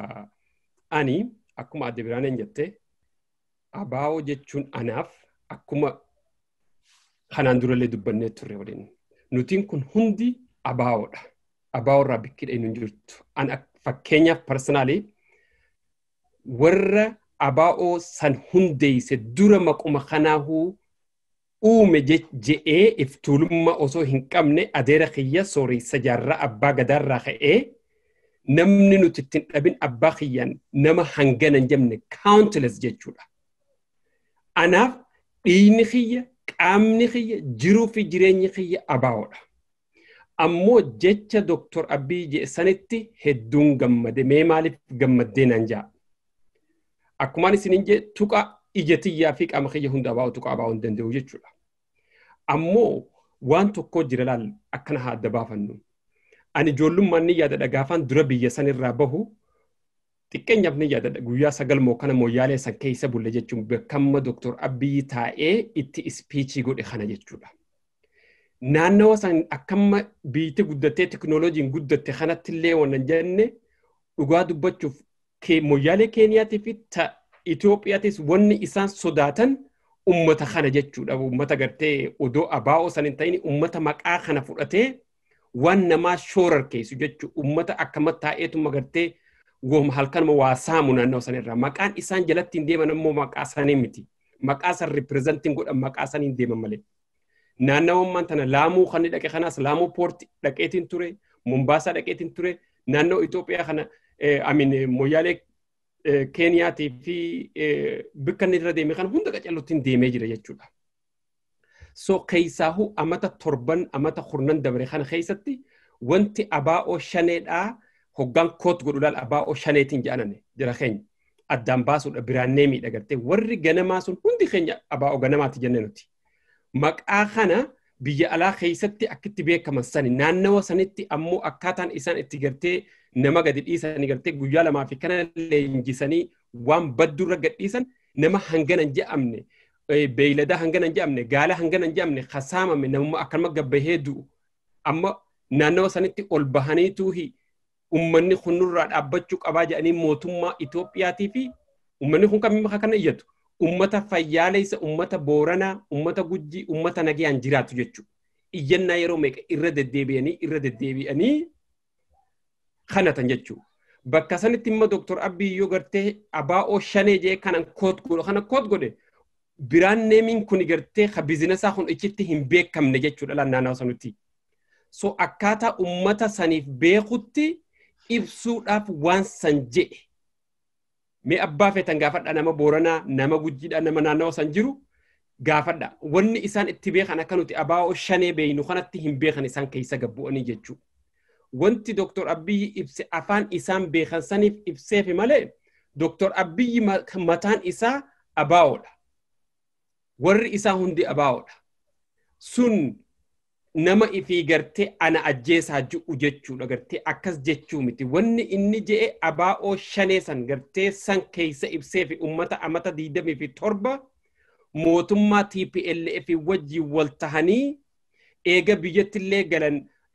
ani akkuma adde biraaneen jette abaa'oo jechuun anaaf akkuma kanaan durallee dubbannee turre waliin. Nutiin kun hundi abaa'oodha. Abaa'oo irraa bikkidha hin jirtu. An fakkeenyaaf parsanaalii warra abaa'oo san hundeeyse dura maquma kanaahuu uume je'ee iftuulummaa osoo hin qabne adeera kiyya sooressa jaarraa abbaa gadaarraa ka'ee namni nuti ittiin dhabin abbaa kiyyaan nama hangana hin jemne countless jechuudha. Anaaf dhiigni kiyya qaamni kiyya jiruu fi jireenyi kiyya abaa'oodha. Ammoo jecha Dooktor Abiy jeessanitti hedduun gammade mee maaliif gammaddee naan ja'a. Akkumaan isiniin jee tuqa ija tiyyaa fi qaama kiyya hunda abaa'u tuqa abaa'uu hin danda'u jechuudha. Ammoo waan tokko jira laal akkana haa adda baafannu. Ani ijoollummaan ni yaadadha gaafaan dura biyya sanirraa bahu xiqqeenyaaf ni yaadadha guyyaa sagal moo kana mooyyaalee san keessa bulle jechuun bakkamma Dooktor Abiyyi taa'ee itti ispiichii godhe kana jechuudha. Naannawa san akkamma biitti guddattee teknooloojiin guddatte kanatti illee wannan jenne dhugaa dubbachuuf mooyyaalee Keeniyaatii fi Itoophiyaatis wanni isaan sodaatan ummata kana jechuudha. Ummata gartee odoo abaa'oo san hin ta'in ummata maqaa kana fudhatee waan namaa shoorar keessu jechuudha. Ummata akkama taa'eetuma gartee wooma halkanuma waa saamu naannoo sanirraa. Maqaan isaan jalatti hin deeman immoo maqaa sanii miti. Maqaa san ripirezentiin godhan maqaa sanii hin deeman malee. Naannawummaan tana laamuu kan dhaqe kanaas laamuu poorti dhaqeetiin ture. Mombaasaa dhaqeetiin ture. Naannoo Itoophiyaa kana amin mooyyaalee Keeniyaatii fi bakka inni irra deeme kana hunda qacalluutti deemee jira jechuudha. So keessaahuu amata torban amata kurnan dabre kana keessatti wanti abaa'oo shaneedhaa hoggaan koot godhuudhaan abaa'oo shaneetiin jedhanane jira keenya. Addaan baasuudha biraannee miidhagartee warri ganamaa sun hundi keenya abaa'oo ganamaati jenne nuti. Maqaa kana biyya alaa keessatti akkitti beekaman sani naannawa sanitti ammoo akkaataan isaan itti gartee nama gadi dhiisanii gartee guyyaa lamaa fi kana leenjisanii waan baddurra gadhiisan nama hangana hin je'amne beeylada hangana hin je'amne gaala hangana hin je'amne kasaamame namummaa akkanuma gabbahee du'u amma naannawa sanitti ol bahaniituuhi ummanni kunurraa dhaabbachuu qabaa jedhanii mootummaa Itoophiyaatii fi ummanni kun kan kana iyyatu ummata fayyaalessa ummata booranaa ummata gujjii ummata nagayaan jiraatu jechuudha. Iyyannaa yeroo meeqa irra deddeebi'anii irra deddeebi'anii kanatan jechuudha. Bakka sanitti immoo Dooktor Abiyyi yoo gartee abaa'oo shanee jee kanan koot godhe kana koot godhe biraan neemiin kun gartee ka bizinesaa kun ichitti hin beekamne jechuudha naannoo sanutti. So akkaataa ummata saniif beekutti ibsuudhaaf waan san jedhe. Mee abbaa feetan gaafadha nama booranaa nama gujjiidha nama naannawa san jiru gaafadha. Wanni isaan itti beekan akka nuti abaa'oo shanee beeynu kanatti hin beekan isaan keessa gabbu'anii jechuudha. wanti Dooktor Abiyyi ibse afaan isaan beekan saniif ibseefi malee Dooktor Abiyyi mataan isaa abaa'oodha. Warri isaa hundi abaa'oodha. Sun nama ifii gartee ana ajjeesaa ji'u jechuudha gartee akkas jechuu miti. Wanni inni je'e abaa'oo shanee san gartee san keessa ibseefi ummata amata diidamii fi torba mootummaa TPLF wajjin wal tahanii eega biyyattillee galan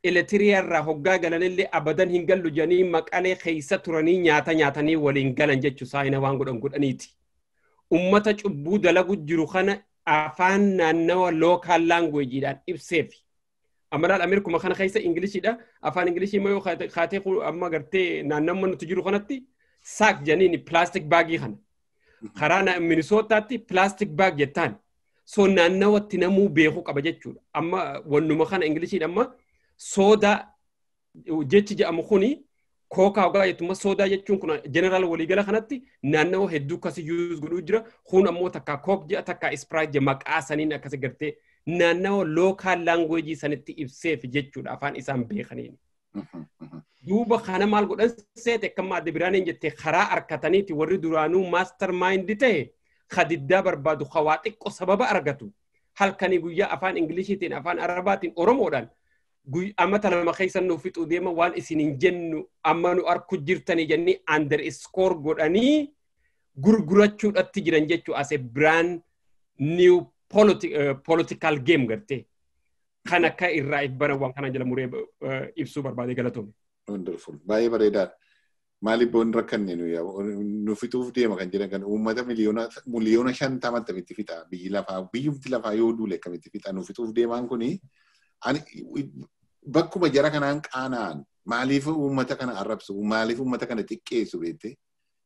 elektiriyaarraa hoggaa galanillee abadan hin gallu jedhanii maqalee keessa turanii nyaata nyaatanii waliin galan jechuu saayina waan godhan godhaniiti. Ummata cubbuu dalagu jiru kana afaan naannawa lookaal laangweejiidhaan ibseefi. Amalaal Ameerikuma kana keessa Ingilishidha. Afaan Ingilishii immoo kaatee amma gartee naannamma nuti jiru kanatti saak janiin pilaastik baagii kana. Karaa Minisootaatti pilaastik baag jettaan. So naannawatti namuu beekuu qaba jechuudha. Amma wannuma kana Ingilishiidha amma soodaa jechi jedhamu kuni kookaa ogaa jettuma soodaa jechuun kun jeneraal waliigala kanatti naannawa hedduu akkasii yuuz godhuu jira. Kun ammoo takka kook jedha takka ispiraayit jedha maqaa saniin akkasi gartee naannawa lookaal laangweejii sanitti ibseef jechuudha afaan isaan beekaniin. Duuba kana maal godhan seete akkamma adda biraaniin jettee karaa harkataniiti warri duraanuu maastar maayindi ta'e kadiddaa barbaadu hawaa xiqqoo sababa argatu. Halkanii guyyaa afaan Ingiliishiitiin afaan Arabaatiin Oromoodhaan ammata lama keessa nuuf fixuu deema waan isin hin jennu amma nu arku jirtanii jennii under score godhanii gurgurachuudhatti jiran jechuu as a brand new political game gartee. Kan akka irraa bara waan kana jala muree ibsuu barbaade galatoome. Wonderful. Baay'ee bareedaadha. Maaliif boon rakkanne nu fixuuf deema kan jedhan kan uummata miliyoona shantama akkamitti fixa biyyi lafaa biyyumti lafaa yoo duule akkamitti fixa nu fixuuf deemaan kuni bakkuma jara kanaan qaana'an maaliif uummata kana arrabsu maaliif uummata kana xiqqeessu beekte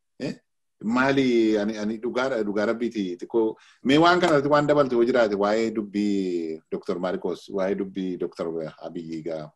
maali ani dhugaadha dhugaa rabbiiti xiqqoo mee waan kanarratti waan dabaltu yoo jiraate waa'ee dubbii Dr. Marcos waa'ee dubbii Dr. Abiyyi gaa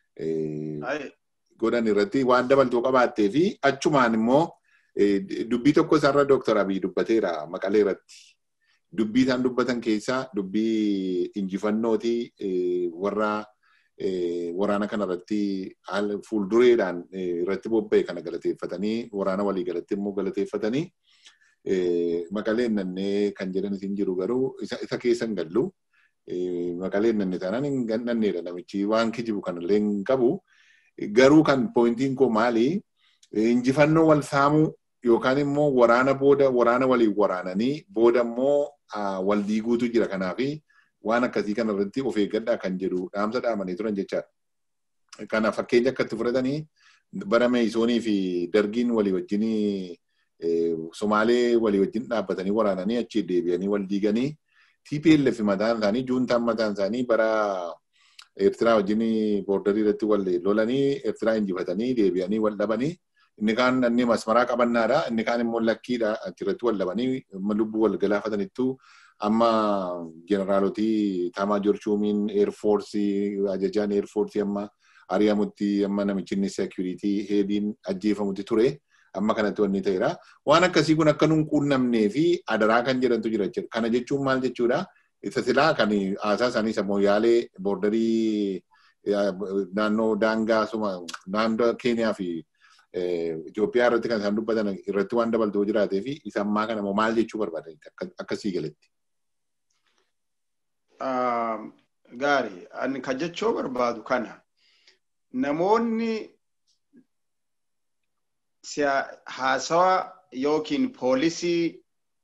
godhan irratti waan dabaltuu qabaattee fi achumaan immoo dubbii tokko isaarra Dr. Abiyyi dubbateera maqalee irratti. Dubbii isaan dubbatan keessaa dubbii injifannooti warra waraana kanarratti fuuldureedhaan irratti bobba'e kana galateeffatanii waraana walii galatti immoo galateeffatanii maqaleen nannee kan jedhan isin jiru garuu isa keessa hin gallu. Maqaleen nanne taanaan hin nanneedha namichi waan kijibu kanallee hin qabu. Garuu kan poointiin koo maali? Injifannoo wal saamuu yookaan immoo waraana booda waraana waliin waraananii booda immoo wal diiguutu jira kanaafi waan akkasii kana irratti of eeggadhaa kan jedhu dhaamsa dhaamanii turan jechaadha. Kana fakkeenya akkatti fudhatanii bara meeyisoonii fi dargiin walii wajjin Somaalee walii wajjin dhaabbatanii waraananii achi deebi'anii wal diiganii TPLF mataan isaanii juuntaan mataan isaanii bara Eertiraa wajjin boordarii irratti wal lolanii Eertiraa injifatanii deebi'anii wal dhabanii inni kaan inni masmaraa qabannaadha inni kaan immoo lakkiidha achirratti wal dhabanii lubbuu wal galaafatanittu amma jeneraalotii Taamaa Jorshuumiin eerfoorsii ajajaan eerfoorsii amma ari'amutti amma namichi inni seekuriitii heediin ajjeefamutti ture. amma kanatti wanni ta'eera. Waan akkasii kun akka nun quunnamnee fi adaraa kan jedhantu jira jechuudha. Kana jechuun maal jechuudha? Isa silaa kan haasaa isaanii sammuu yaalee boordarii naannoo daangaa suma naannoo Keeniyaa fi Itoophiyaa irratti kan isaan dubbatan irratti waan dabaltuu jiraatee fi isa ammaa kana maal jechuu barbaadan akkasii galatti. Gaarii ani kan jechuu barbaadu kana namoonni haasawa yookiin poolisii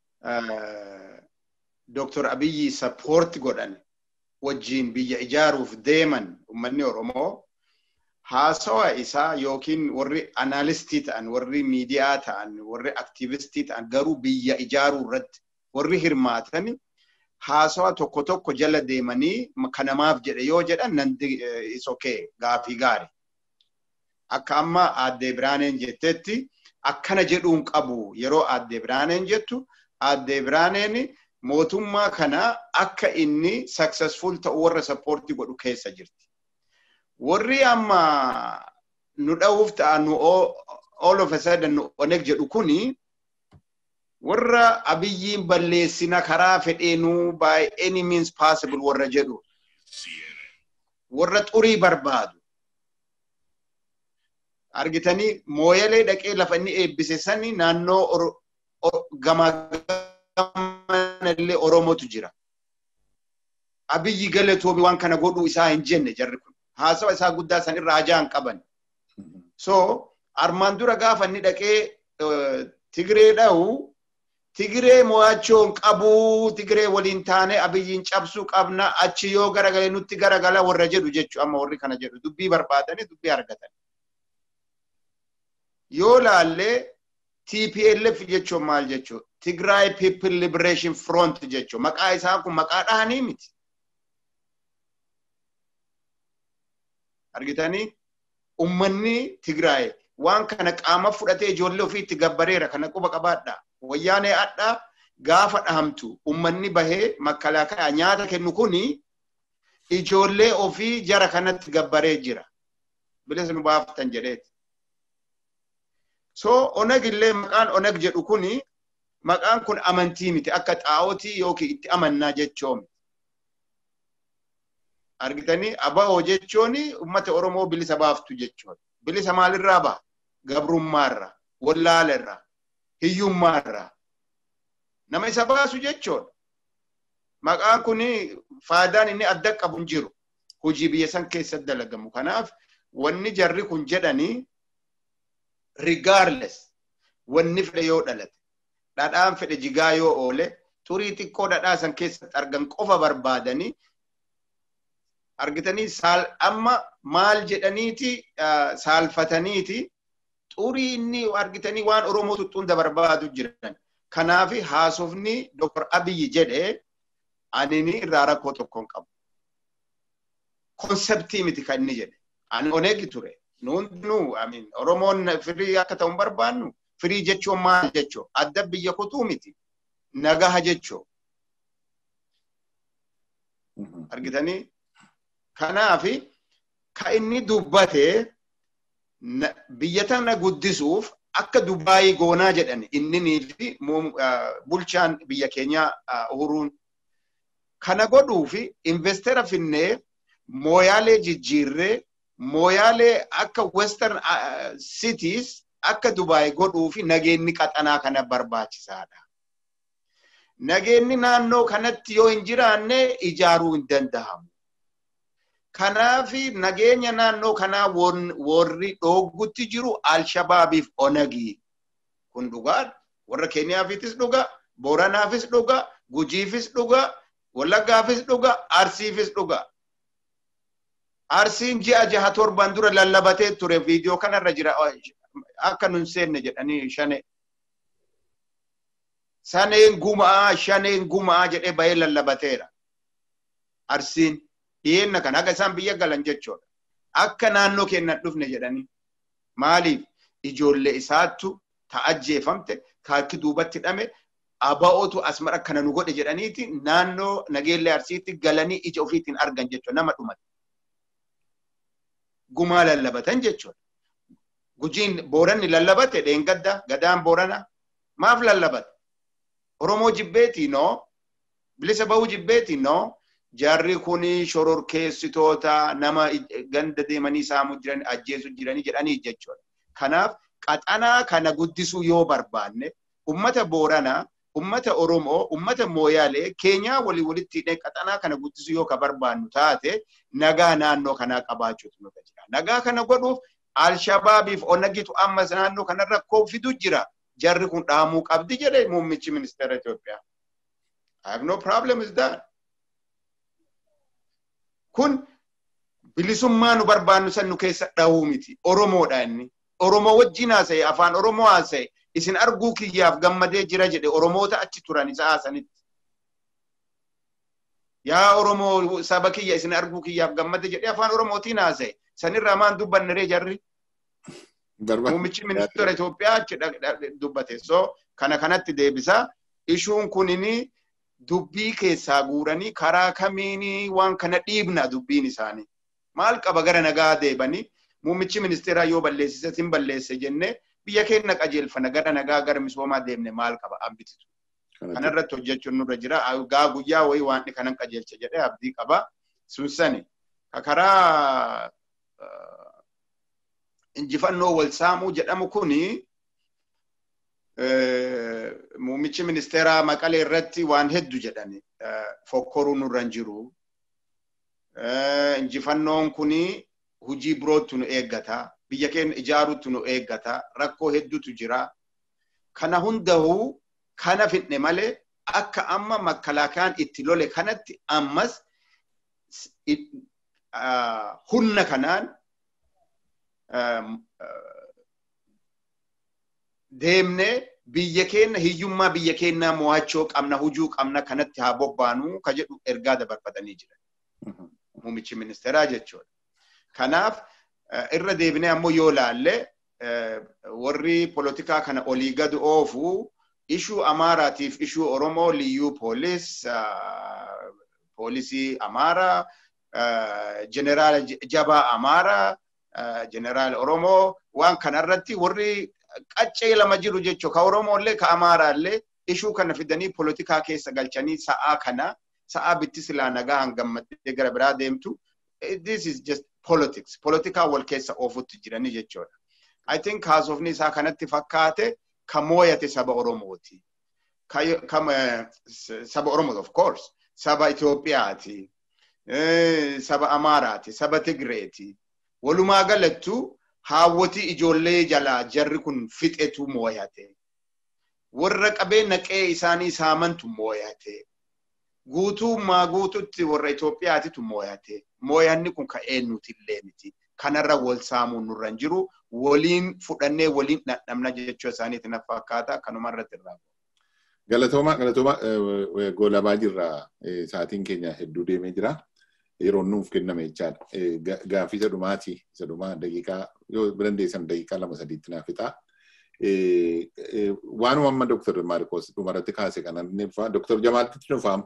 Dr. Abiyyi sappoorti godhan wajjiin biyya ijaaruuf deeman uummanni Oromoo haasawa isaa yookiin warri anaalistii ta'an, warri miidiyaa ta'an, warri aktiivistii ta'an garuu biyya ijaaruu irratti warri hirmaatan haasawa tokko tokko jala deemanii kanamaaf jedhe yoo jedhan nan isokee gaafii gaari. Akka amma aaddee Biraaneen jettetti akkana jedhuun qabu yeroo aaddee Biraaneen jettu aaddee Biraaneen mootummaa kana akka inni successful ta'u warra sappoortii godhu keessa jirti. Warri amma nu dha'uuf ta'a nu all of a sudden nu oneg jedhu kuni warra abiyyiin balleessina karaa fedheenuu by any means possible warra jedhu warra xurii barbaadu. Argitanii mooyalee dhaqee lafa inni eebbise sani naannoo gamaa illee Oromootu jira. Abiyyi galatoomi waan kana godhuu isaa hin jenne jarri kun. Haasawa isaa guddaa san irraa ajaan qaban. So armaan dura gaafa inni dhaqee Tigree dha'u Tigiree mo'achuun qabuu Tigiree waliin taane abiyyiin cabsuu qabna achi yoo garagale nutti garagala warra jedhu jechu amma warri kana jedhu dubbii barbaadanii dubbii argatan. Yoo laallee TPLF jechuun maal jechuun Tigray People Liberation Front jechuun maqaa isaa kun maqaa dhahanii miti. Argitanii ummanni Tigraay waan kana qaama fudhatee ijoollee ofii itti gabbareera kana quba qabaadha. Wayyaanee addaa gaafa dhahamtu ummanni bahee makalaakaa nyaata kennu kuni ijoollee ofii jara kanatti gabbaree jira. Bilisa nu baaftan jedheeti. So oneg illee maqaan oneg jedhu kuni maqaan kun amantii miti akka xaa'ootii yookiin itti amannaa jechoom. Argitanii aba'oo jechuun uummata Oromoo bilisa baaftu jechuudha. Bilisa maalirraa ba'a? Gabrummaarra, wallaalerra, hiyyummaarra. Nama isa baasu jechuudha. Maqaan kun faayidaan inni adda qabu hin jiru. Hojii biyya san keessatti dalagamu. Kanaaf wanni jarri kun jedhanii regardless wanni fedhe yoo dhalate dhadhaan fedhe jigaa yoo oole xurii xiqqoo dhadhaa san keessatti argan qofa barbaadanii argitanii saal amma maal jedhaniiti saalfataniiti xurii inni argitanii waan oromoo tuttuunda barbaadu jiran kanaaf haasofni doktor abiyyi jedhe anini irraa rakkoo tokkoon qabu konseptii miti kan inni jedhe ani oneegi ture hundinuu amin oromoon firii akka ta'u barbaannu firii jechuun maal jechuu adda biyya kutuu miti nagaha jechuu argitanii kanaafi ka inni dubbate biyya tana guddisuuf akka Dubaayii goonaa jedhan inni fi bulchaan biyya keenyaa uhuruun kana godhuufi investera finnee mooyaalee jijjiirree mooyaalee akka western cities akka Dubaay godhuu fi nageenyi qaxanaa kana barbaachisaadha. Nageenyi naannoo kanatti yoo hin jiraanne ijaaruu hin danda'amu. Kanaaf nageenya naannoo kanaa warri dhooggutti jiru Alshabaabiif Onagii. Kun dhugaadha. Warra Keeniyaafis dhuga, Booranaafis dhuga, Gujiifis dhuga, Wallaggaafis dhuga, Arsiifis dhuga. Arsiin ji'a jaha torban dura lallabatee ture viidiyoo kanarra jira akka nun seenne jedhanii shane. Saneen gumaa shaneen gumaa jedhee bahee lallabateera. Arsiin dhiyeenna kana akka isaan biyya galan jechuudha. Akka naannoo keenyan dhufne jedhanii. Maaliif ijoollee isaattu ta'ajjeefamte kaakki duubatti hidhame aba'ootu asmara kana nu godhe jedhaniiti naannoo nageellee arsiitti galanii ija ofiitiin argan jechuudha nama dhumate. gumaa lallabatan jechuudha. Gujiin booranni lallabate dheengadda gadaan boorana maaf lallabate? Oromoo jibbeetii noo bilisa bahuu jibbeetii noo jarri kuni shororkeessitoota nama ganda deemanii saamuu jiran ajjeesuu jiranii jedhanii jechuudha. Kanaaf qaxanaa kana guddisuu yoo barbaanne ummata booranaa ummata Oromoo, ummata Mooyaalee, Keenyaa walii walitti hidhee qaxanaa kana guddisuu yoo ka barbaannu taate nagaa naannoo kanaa qabaachuutu nu jira. Nagaa kana godhuuf Alshabaabiif Onagitu ammas naannoo kana rakkoo fidu jira. Jarri kun dhaamuu qabdi jedhe muummichi ministeera Itoophiyaa. I have no problem with that. Kun bilisummaa nu barbaannu san nu keessa dhahuu miti. Oromoodha inni. Oromoo wajjin haasa'e, afaan Oromoo haasa'e, isin arguu kiyyaaf gammadee jira jedhe Oromoota achi turan isa haasanitti. Yaa Oromoo saba kiyya isin arguu kiyyaaf gammade jedhe afaan Oromootiin haasa'e. Sanirraa maan dubbanne jarri? Muummichi ministeera Itoophiyaa achi dubbate. So kana kanatti deebisa. Ishuun kunini dubbii keessaa guuranii karaa kamiini waan kana dhiibna dubbiin isaanii. Maal qaba gara nagaa deebanii muummichi ministeeraa yoo balleessise sin balleesse jennee biyya keenya qajeelfana gara nagaa gara misoomaa deemne maal qaba ambititu. Kanarratti hojjechuun nurra jira. Gaa guyyaa wayii waan kanan qajeelcha jedhee abdii qaba. Sunsani karaa injifannoo wal saamuu jedhamu kuni muummichi ministeeraa maqalee irratti waan heddu jedhani fokkoruu nurra hin jiru. Injifannoon kuni hujii birootu nu eeggata. Biyya keenya ijaaruutu nu eeggata. Rakkoo hedduutu jira. Kana hundahuu kana fidne malee akka amma makkalaakaan itti lole kanatti ammas humna kanaan deemnee biyya keenya hiyyummaa biyya keenyaa mo'achuu qabna hujuu qabna kanatti haa bobbaanuu ka jedhu ergaa dabarfatanii jiran. Muummichi ministeeraa jechuudha. Kanaaf irra deebinee ammoo yoo laalle warri polotikaa kana olii gad oofu ishuu Amaaraatiif ishuu Oromoo liyyuu poolis poolisii Amaaraa jeneraala jabaa Amaaraa jeneraala Oromoo waan kanarratti warri qaccee lama jiru jechuu ka Oromooillee ka Amaaraallee ishuu kana fidanii polotikaa keessa galchanii sa'aa kana sa'aa bitti silaa nagaa hangammattee gara biraa deemtu this is just politics polotikaa wal keessa oofutti jiranii jechuudha. I think haasofni isaa kanatti fakkaate ka mooyate saba Oromooti. Saba Oromoo of course saba Itoophiyaati. Saba Amaaraati. Saba Tigreeti. Walumaa galattu haawwati ijoollee jalaa jarri kun fixetu mooyate. Warra qabee naqee isaanii saamantu mooyate. Guutummaa guututti warra Itoophiyaatitu mooyate. Mooyanni kun ka eenyutillee miti. Kanarra wal saamuun nurra hin jiru. Waliin fudhannee waliin dhandhamna jechuu isaaniiti na fakkaata. Kanuma irratti irraa. Galatooma galatooma goolabaa jirra. Sa'aatiin keenya hedduu deemee jira. Yeroon nuuf kenname jechaadha. Gaaffii isa dhumaati. Isa dhumaa daqiiqaa yoo dandeessan daqiiqaa lama sadiitti naaf fixaa. Waanuma amma Dr. Maarikos dhumarratti kaase kanan ibsa. Dr. Jamaaltitti dhufaam.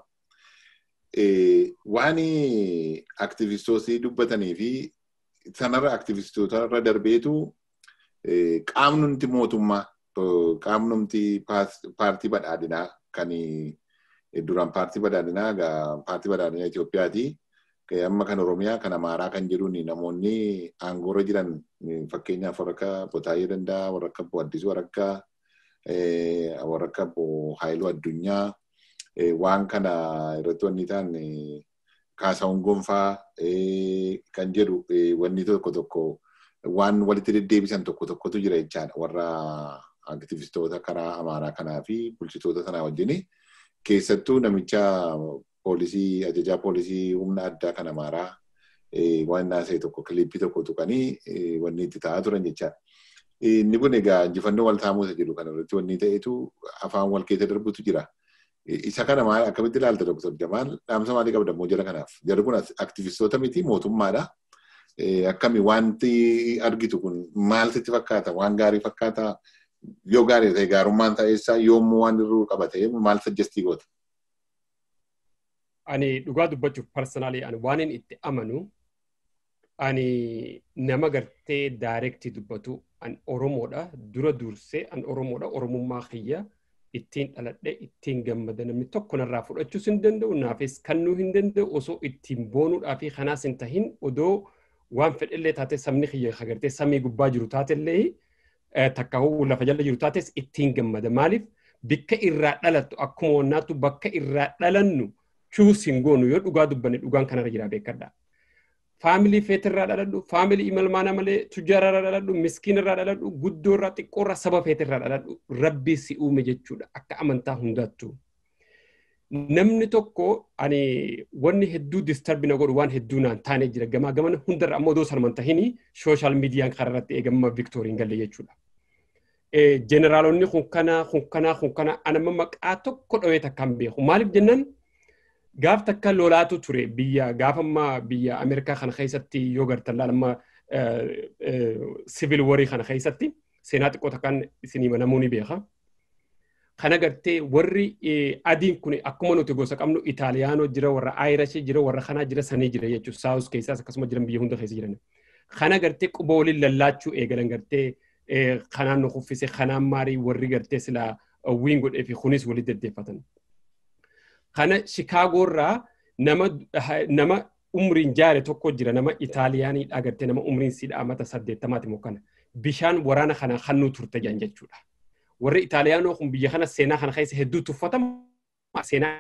Waan aktivistoosii dubbatanii fi sanarra aktivistoota irra darbeetu qaamnumti mootummaa qaamnumti paartii badhaadhinaa kan duraan paartii badhaadhinaa paartii badhaadhinaa Itoophiyaati. Amma kan Oromiyaa kan Amaaraa kan jedhuun namoonni aangoorra jiran fakkeenyaaf warra akka Botaayee danda'a, warra akka Addisuu warra akka warra akka Haayiluu Addunyaa waan kana irratti wanni ta'an kaasaawwan gonfaa kan jedhu wanni tokko tokko waan walitti deddeebisan tokko tokkotu jira jechaadha warra aktivistoota karaa amaaraa kanaa fi bulchitoota sanaa wajjin keessattuu namicha poolisii ajajaa poolisii humna addaa kan amaaraa waan naasee tokko kiliippii tokko tuqanii wanni itti ta'aa turan jechaadha. Inni kun egaa injifannoo wal taamuusa jedhu kana irratti wanni ta'etu afaan wal keessa darbutu jira. isa kana maal akkamitti ilaalta Dr. Jamaal dhaamsa maalii qabda immoo jara kanaaf jarri kun aktivistoota miti mootummaadha. Akkami wanti argitu kun maal sitti fakkaata waan gaarii fakkaata yoo gaarii ta'e gaarummaan ta'eessaa yoommoo waan irruu qabate maal sajjestii goota. Ani dhugaa dubbachuuf parsanaalii ani waan inni itti amanu ani nama gartee daayirektii dubbatu an Oromoodha dura dursee an Oromoodha Oromummaa kiyya. ittiin dhaladhe ittiin gammada namni tokko narraa fudhachuus hin danda'u naafis kannuu hin danda'u osoo ittiin boonuudhaa fi kanaas hin tahin odoo waan fedhellee taate sabni kiyya agartee samii gubbaa jiru taatellee takka lafa jala jiru taates ittiin gammada maaliif bikka irraa dhalattu akkuma wannaattu bakka irraa dhalannu chuus hin goonu yoo dhugaa dubbanne dhugaan kanarra jira beekadha. Faamilii feetirraa dhaladhu, faamilii imalmaana malee tujjaarraa dhaladhu, miskiinirraa dhaladhu, guddoorraa xiqqoorraa saba feetirraa dhaladhu rabbii si uume jechuudha akka amantaa hundattu. Namni tokko ani wanni hedduu disturbina godhu waan hedduu naan taane jira gamaa gamana hundarra ammoo odoo sanuman tahini sooshaal miidiyaan kanarratti eegamma Viktooriin galle jechuudha. Jeneraalonni kun kana kun kana kun kana anama maqaa tokko dhawee takkaan beeku maaliif jennaan gaaf takka lolaatu ture biyya gaafamma biyya Ameerikaa kana keessatti yoo gartan laalama sivil warii kana keessatti seenaa xiqqoo takkaan isinii namoonni beeka. Kana gartee warri adiin kun akkuma nuti gosa qabnu Itaaliyaanoo jira warra Aayirashii jira warra kanaa jira sanii jira jechuudha saawus keessaas akkasuma jiran biyya hunda keessa jiran. Kana gartee quba waliin lallaachuu eegalan gartee kanaan nu kuffise kanaan maarii warri gartee silaa wiin godhee fi kunis walitti deddeeffatan. kana shikaagoorraa nama nama umriin jaare tokko jira nama Itaaliyaanii agartee nama umriin siidhaa mata saddeettamaati moo kana bishaan waraana kana hannuu turte jedhan jechuudha. Warri Itaaliyaanoo kun biyya kana seenaa kana keessa hedduu tuffatama. Seenaa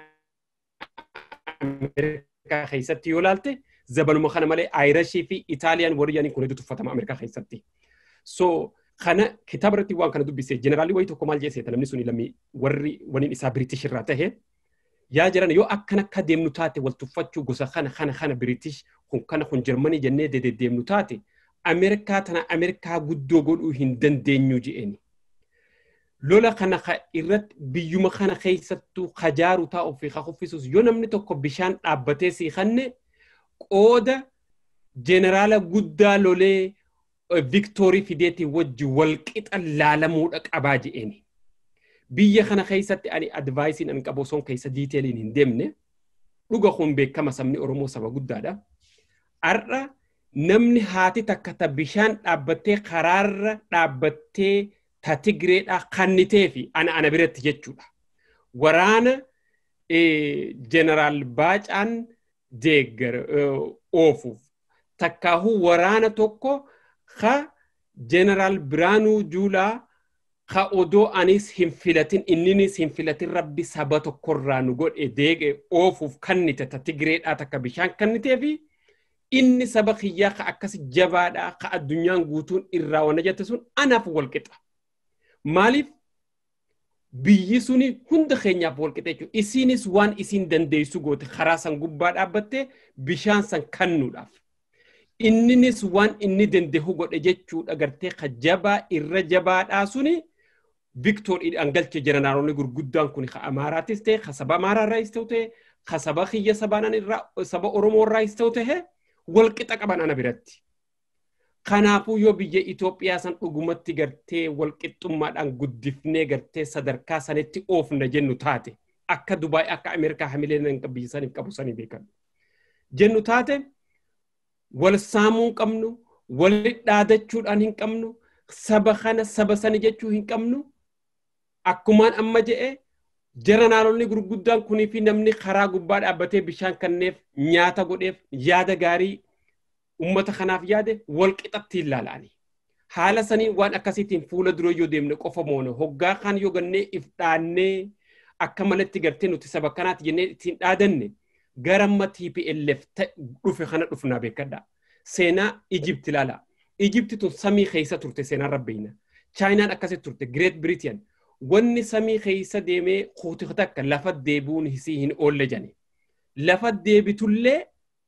Ameerikaa keessatti yoo laalte zabanuma kana malee Aayirashii fi Itaaliyaan warri yaaniin kun hedduu tuffatama Ameerikaa keessatti. So kana kitaaba irratti waan kana dubbise jeneraalii wayii tokko maal jedhe namni suni lammii warri waniin isaa Biriitish irraa tahe yaa jiran yoo akkan akka deemnu taate wal tuffachuu gosa kana kana kana Biriitish kun kana kun Jarmanii jennee dedeemnu taate Ameerikaa tana Ameerikaa guddoo godhuu hin dandeenyu je'eni. Lola kana irratti biyyuma kana keessattuu kajaaru taa'uuf fi kuffisus yoo namni tokko bishaan dhaabbatee siiqanne qooda jeneraala guddaa lolee Viktoorii Fideetii wajji walqixa laalamuudha qabaa je'eni. Biyya kana keessatti ani advaayisiin an qabu osoo keessa diiteeliin hin deemne dhuga kun beekama sabni Oromoo saba guddaadha. Har'a namni haati takka ta bishaan dhaabbattee karaarra dhaabbattee ta Tigreedhaa kannitee fi ana ana biratti jechuudha. Waraana jeneraal Baacaan deeggar oofuuf takkaahuu waraana tokko ka jeneraal Biraanuu Juulaa ka odoo anis hin filatin inninis hin filatin rabbi saba tokkorraa nu godhe deege oofuuf kannite ta Tigreedhaa takka bishaan kannitee fi inni saba kiyyaa ka akkas jabaadhaa ka addunyaan guutuun irraa wana jette sun anaaf walqixa. Maaliif biyyi suni hunda keenyaaf walqixa jechuudha. Isiinis waan isiin dandeessu goote karaa san gubbaa dhaabbattee bishaan san kannuudhaaf. Inninis waan inni dandeehu godhe jechuudha gartee ka jabaa irra jabaadhaa suni Viktooriidhaan galche jeneraaronni gurguddaan kun ka Amaaraatis ta'e ka saba Amaaraarraas ta'e ka saba kiyya sabaanan irraa saba Oromoo irraas ta'e walqixa qaban ana biratti. Kanaafuu yoo biyya Itoophiyaa san dhugumatti gartee walqixxummaadhaan guddifnee gartee sadarkaa sanitti oofna jennu taate akka Dubaay akka Ameerikaa hamileen biyya saniif qabu sanii beekan. Jennu taate wal saamuu hin qabnu, walit dhaadachuudhaan hin qabnu, saba kana saba sani jechuu hin qabnu. Akkumaan amma je'e jeneraaronni gurguddaan kunii fi namni karaa gubbaa dhaabbatee bishaan kanneef nyaata godheef yaada gaarii ummata kanaaf yaade wal qixatti ilaalanii. Haala sanii waan akkasiitiin fuula dura yoo deemne qofa moona hoggaa kan yoo gannee if dhaannee akka malatti gartee nuti saba kanaati jennee ittiin dhaadanne garamma TPLF dhufe kana dhufnaa beekadha. Seenaa Ijipti ilaala. Ijipti tun samii keessa turte seenaan rabbeeyna. Chaayinaan akkasitti turte Great Britain. Wanni samii keessa deemee kuuti takka lafa deebi'uun hisii hin oolle jani. Lafa deebitullee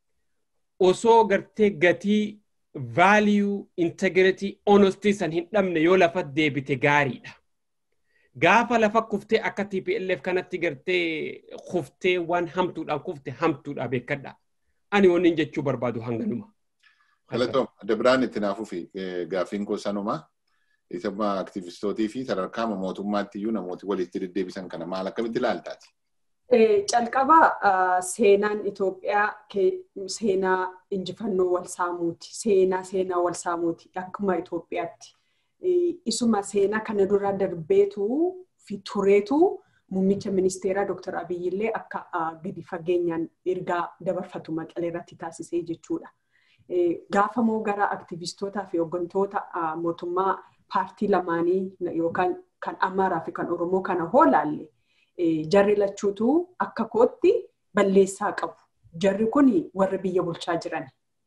osoo gartee gatii value integrity honesty san hin dhabne yoo lafa deebite gaariidha. Gaafa lafa kuftee akka TPLF kanatti gartee kuftee waan hamtuudhaan kufte hamtuudha beekadha. Ani wanni jechuu barbaadu hanganuma. Galatoom, adda biraan itti naafuu fi gaaffiin koo sanuma. Isuma aktiivistootii fi sadarkaa mootummaatti iyyuu namooti walitti deddeebisan kana maal akkamitti ilaaltaati? Calqaba seenaan Itoophiyaa seenaa injifannoo wal saamuuti. Seenaa seenaa wal saamuuti akkuma Itoophiyaatti. Isuma seenaa kana dura darbeetu fi tureetu muummicha ministeeraa Dr. Abiyyi illee akka gadi fageenyaan ergaa dabarfatu maqalee irratti taasisee jechuudha. Gaafa moo gara aktiivistootaa fi hooggantoota mootummaa paartii lamaanii yookaan kan Amaaraa fi kan Oromoo kana hoolaalle jarri lachuutu akka kootti balleessaa qabu. Jarri kun warra biyya bulchaa jiran.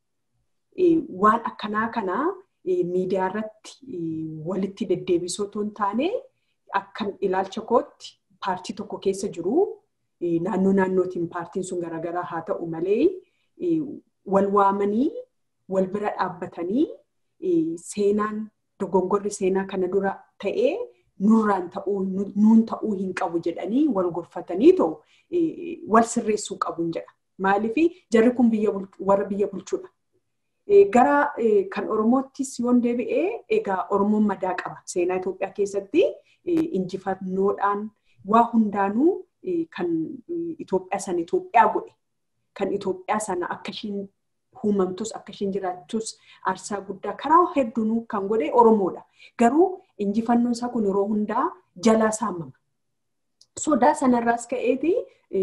Waan akkanaa kana miidiyaa irratti walitti deddeebisuu otoo hin taane akkan ilaalcha kootti paartii tokko keessa jiru naannoo naannootiin paartiin sun garaagaraa haa ta'u malee wal waamanii wal bira dhaabbatanii seenaan dogongorri seenaa kana dura ta'ee nurraan ta'uu nuun ta'uu hin qabu jedhanii wal gorfatanii ta'u wal sirreessuu qabu jedha. Maaliif jarri kun warra biyya bulchuudha. Gara kan Oromoottis yoon deebi'ee egaa Oromoon madaa qaba. Seenaa Itoophiyaa keessatti injifannoodhaan waa hundaanuu kan Itoophiyaa sana Itoophiyaa godhe. Kan Itoophiyaa sana akka ishiin uumamtus akka ishiin jiraattus aarsaa guddaa karaa hedduunuu kan godhe Oromoodha. Garuu injifannoon isaa kun yeroo hundaa jalaa saamama. Sodaa sanarraas ka'eeti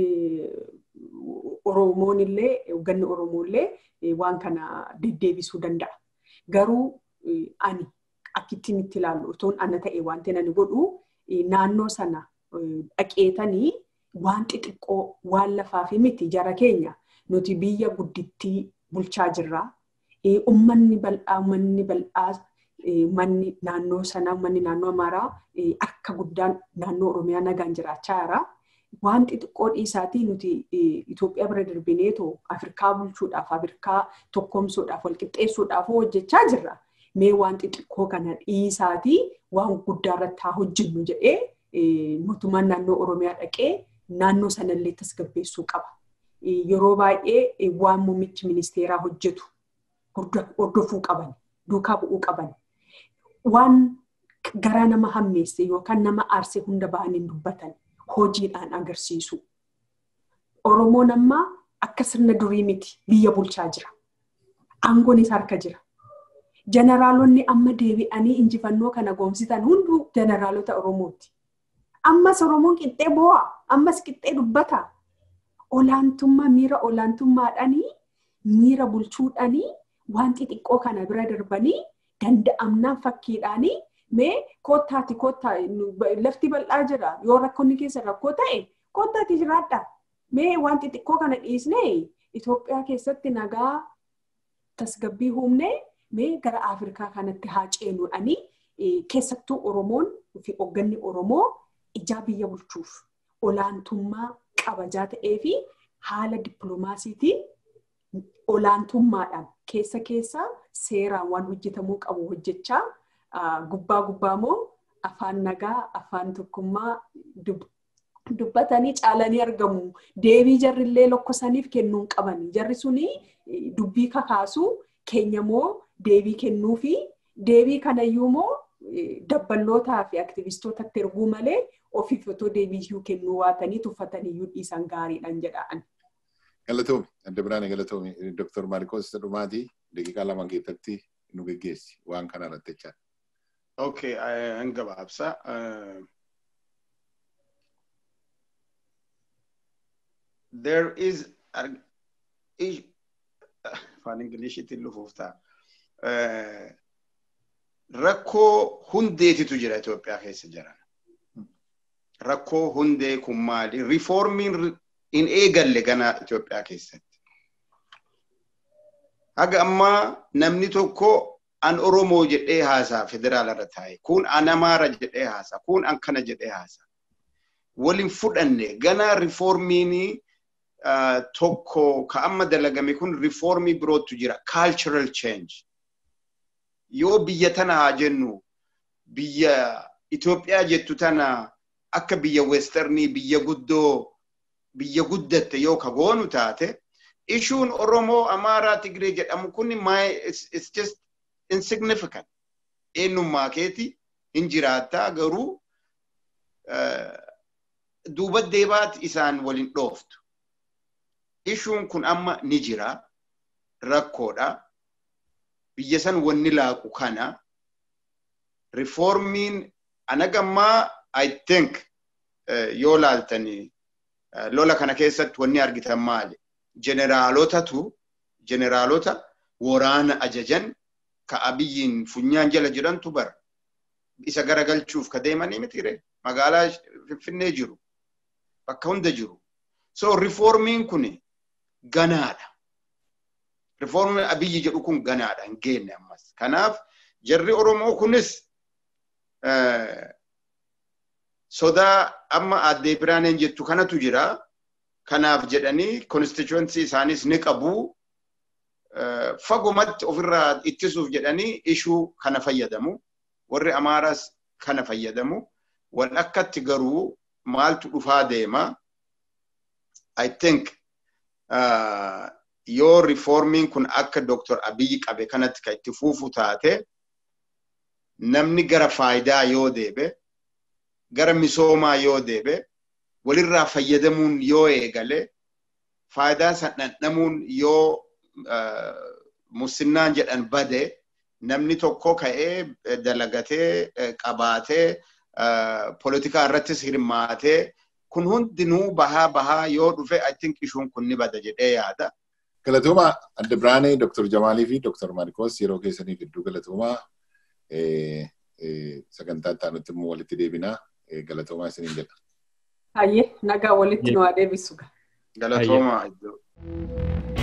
Oromoon illee hoogganni Oromoo illee waan kana deddeebisuu danda'a. Garuu ani akkittiin itti ilaallu otoon ana ta'e wanti ani godhu naannoo sana dhaqeetanii waan xixiqqoo waan lafaa fi miti jara keenya nuti biyya guddittii bulchaa jirra. Uummanni bal'aa uummanni bal'aa manni naannoo sanaa manni naannoo Amaaraa akka guddaan naannoo Oromiyaa nagaan jiraachaa jira. Waan xixiqqoo dhiisaatii nuti Itoophiyaa bira darbineetoo Afrikaa bulchuudhaaf, Afrikaa tokkoomsuudhaaf, walqixxeessuudhaaf hojjechaa jirra. Mee waan xixiqqoo kana dhiisaatii waan guddaa irratti haa hojjennu jedhee mootummaan naannoo Oromiyaa dhaqee naannoo sanallee tasgabbeessuu qaba. Yeroo baay'ee waan muummichi ministeeraa hojjetu hordofuu qaban, duukaa bu'uu qaban. Waan garaa nama hammeesse yookaan nama aarse hunda ba'anii dubbatan hojiidhaan agarsiisu. Oromoon ammaa akka sirna durii miti biyya bulchaa jira. Aangoonis harka jira. Jeneraalonni amma deebi'anii injifannoo kana goomsitan hunduu jeneraalota Oromooti. Ammas Oromoon qixxee boo'a. Ammas qixxee dubbata. Olaantummaa miira olaantummaadhaanii miira bulchuudhaanii waan xixiqqoo kana bira darbanii danda'amnaan fakkiidhaanii mee koottaati koottaa lafti bal'aa jira yoo rakkoonni keessa rakkoo ta'e koottaati jiraadha. Mee waan xixiqqoo kana dhiisnee Itoophiyaa keessatti nagaa tasgabbii humnee mee gara Afrikaa kanatti haa ceenuudhaanii keessattuu Oromoon fi hoogganni Oromoo ijaa biyya bulchuuf olaantummaa qabajaa ta'ee fi haala dippiloomaasiitiin olaantummaadhaan keessa keessa seeraan waan hojjetamuu qabu hojjechaa gubbaa gubbaa moo afaan nagaa afaan tokkummaa dubbatanii caalanii argamu. Deebii jarrillee lokkosaniif kennuun qabani. Jarri suni dubbii kakaasuu keenya moo deebii kennuu fi deebii kanayyuu moo dabballootaa fi aktivistootatti erguu malee ofiif otoo deebiyyuu kennuu waatanii tuffataniyyuu dhiisan gaariidhaan jedhaan. Galatoomi, adda biraane galatoomi. Dooktar Maarikoos Dhumaatii daqiiqaa lama keessatti nu geggeessi waan kana irratti jechaa. Okay, an gabaabsa. There is afaan Ingiliishiitiin lufuuf ta'a. Rakkoo hundeetitu jira Itoophiyaa keessa jiran. Rakkoo hundee kun maali? Rifoormiin hin eegalle gana Itoophiyaa keessatti. Haga ammaa namni tokko an Oromoo jedhee haasaa federaala irra taa'e. Kun an Amaara jedhee haasaa. Kun an kana jedhee haasaa. Waliin fudhanne gana rifoormiin tokko ka amma dalagame kun rifoormii birootu jira. Cultural change. Yoo biyya tana haa jennu biyya Itoophiyaa jettu tana akka biyya westernii biyya guddoo biyya guddatte yoo ka goonu taate ishuun Oromoo Amaaraa Tigree jedhamu kun it's just insignificant. Eenyummaa keeti hin jiraattaa garuu duuba deebaati isaan waliin dhooftu. Ishuun kun amma ni jira rakkoodha. Biyya san wanni laaqu kana rifoormiin anagammaa I think yoo laaltanii lola kana keessatti wanni argitan maali? Jeneraalotatu jeneraalota waraana ajajan ka abiyyiin funyaan jala jirantu bara. Isa garagalchuuf ka deemanii mitire magaalaa Finfinnee jiru. Bakka hunda jiru. So rifoormiin kun ganaadha. Rifoormiin abiyyi jedhu kun ganaadha hin geenne ammas. Kanaaf jarri Oromoo kunis sodaa amma addee biraaneen jettu kanatu jira. Kanaaf jedhanii konstituensi isaanis ni qabu. Fagumatti ofirraa ittisuuf jedhanii ishuu kana fayyadamu. Warri Amaaraas kana fayyadamu. Wal akkatti garuu maaltu dhufaa deema. I think yoo rifoormiin kun akka Dr. Abiyyi qabe kanatti kan itti fuufu taate namni gara faayidaa yoo deebe gara misoomaa yoo deebe walirraa fayyadamuun yoo eegale faayidaa san dhandhamuun yoo musinnaan jedhan bade namni tokko ka'ee dalagatee qabaatee poolitikaa irrattis hirmaatee kun hundinuu bahaa bahaa yoo dhufe I think ishuun kun ni bada jedhee yaada. Galatooma adda biraanee Dr. Jamaalii fi Dr. Maarikoos yeroo keessanii gidduu galatoomaa sagantaa itti immoo walitti deebinaa galatoomaa isiniin jedha. Hayyee nagaa walitti nu haa deebisu. Galatoomaa iddoo.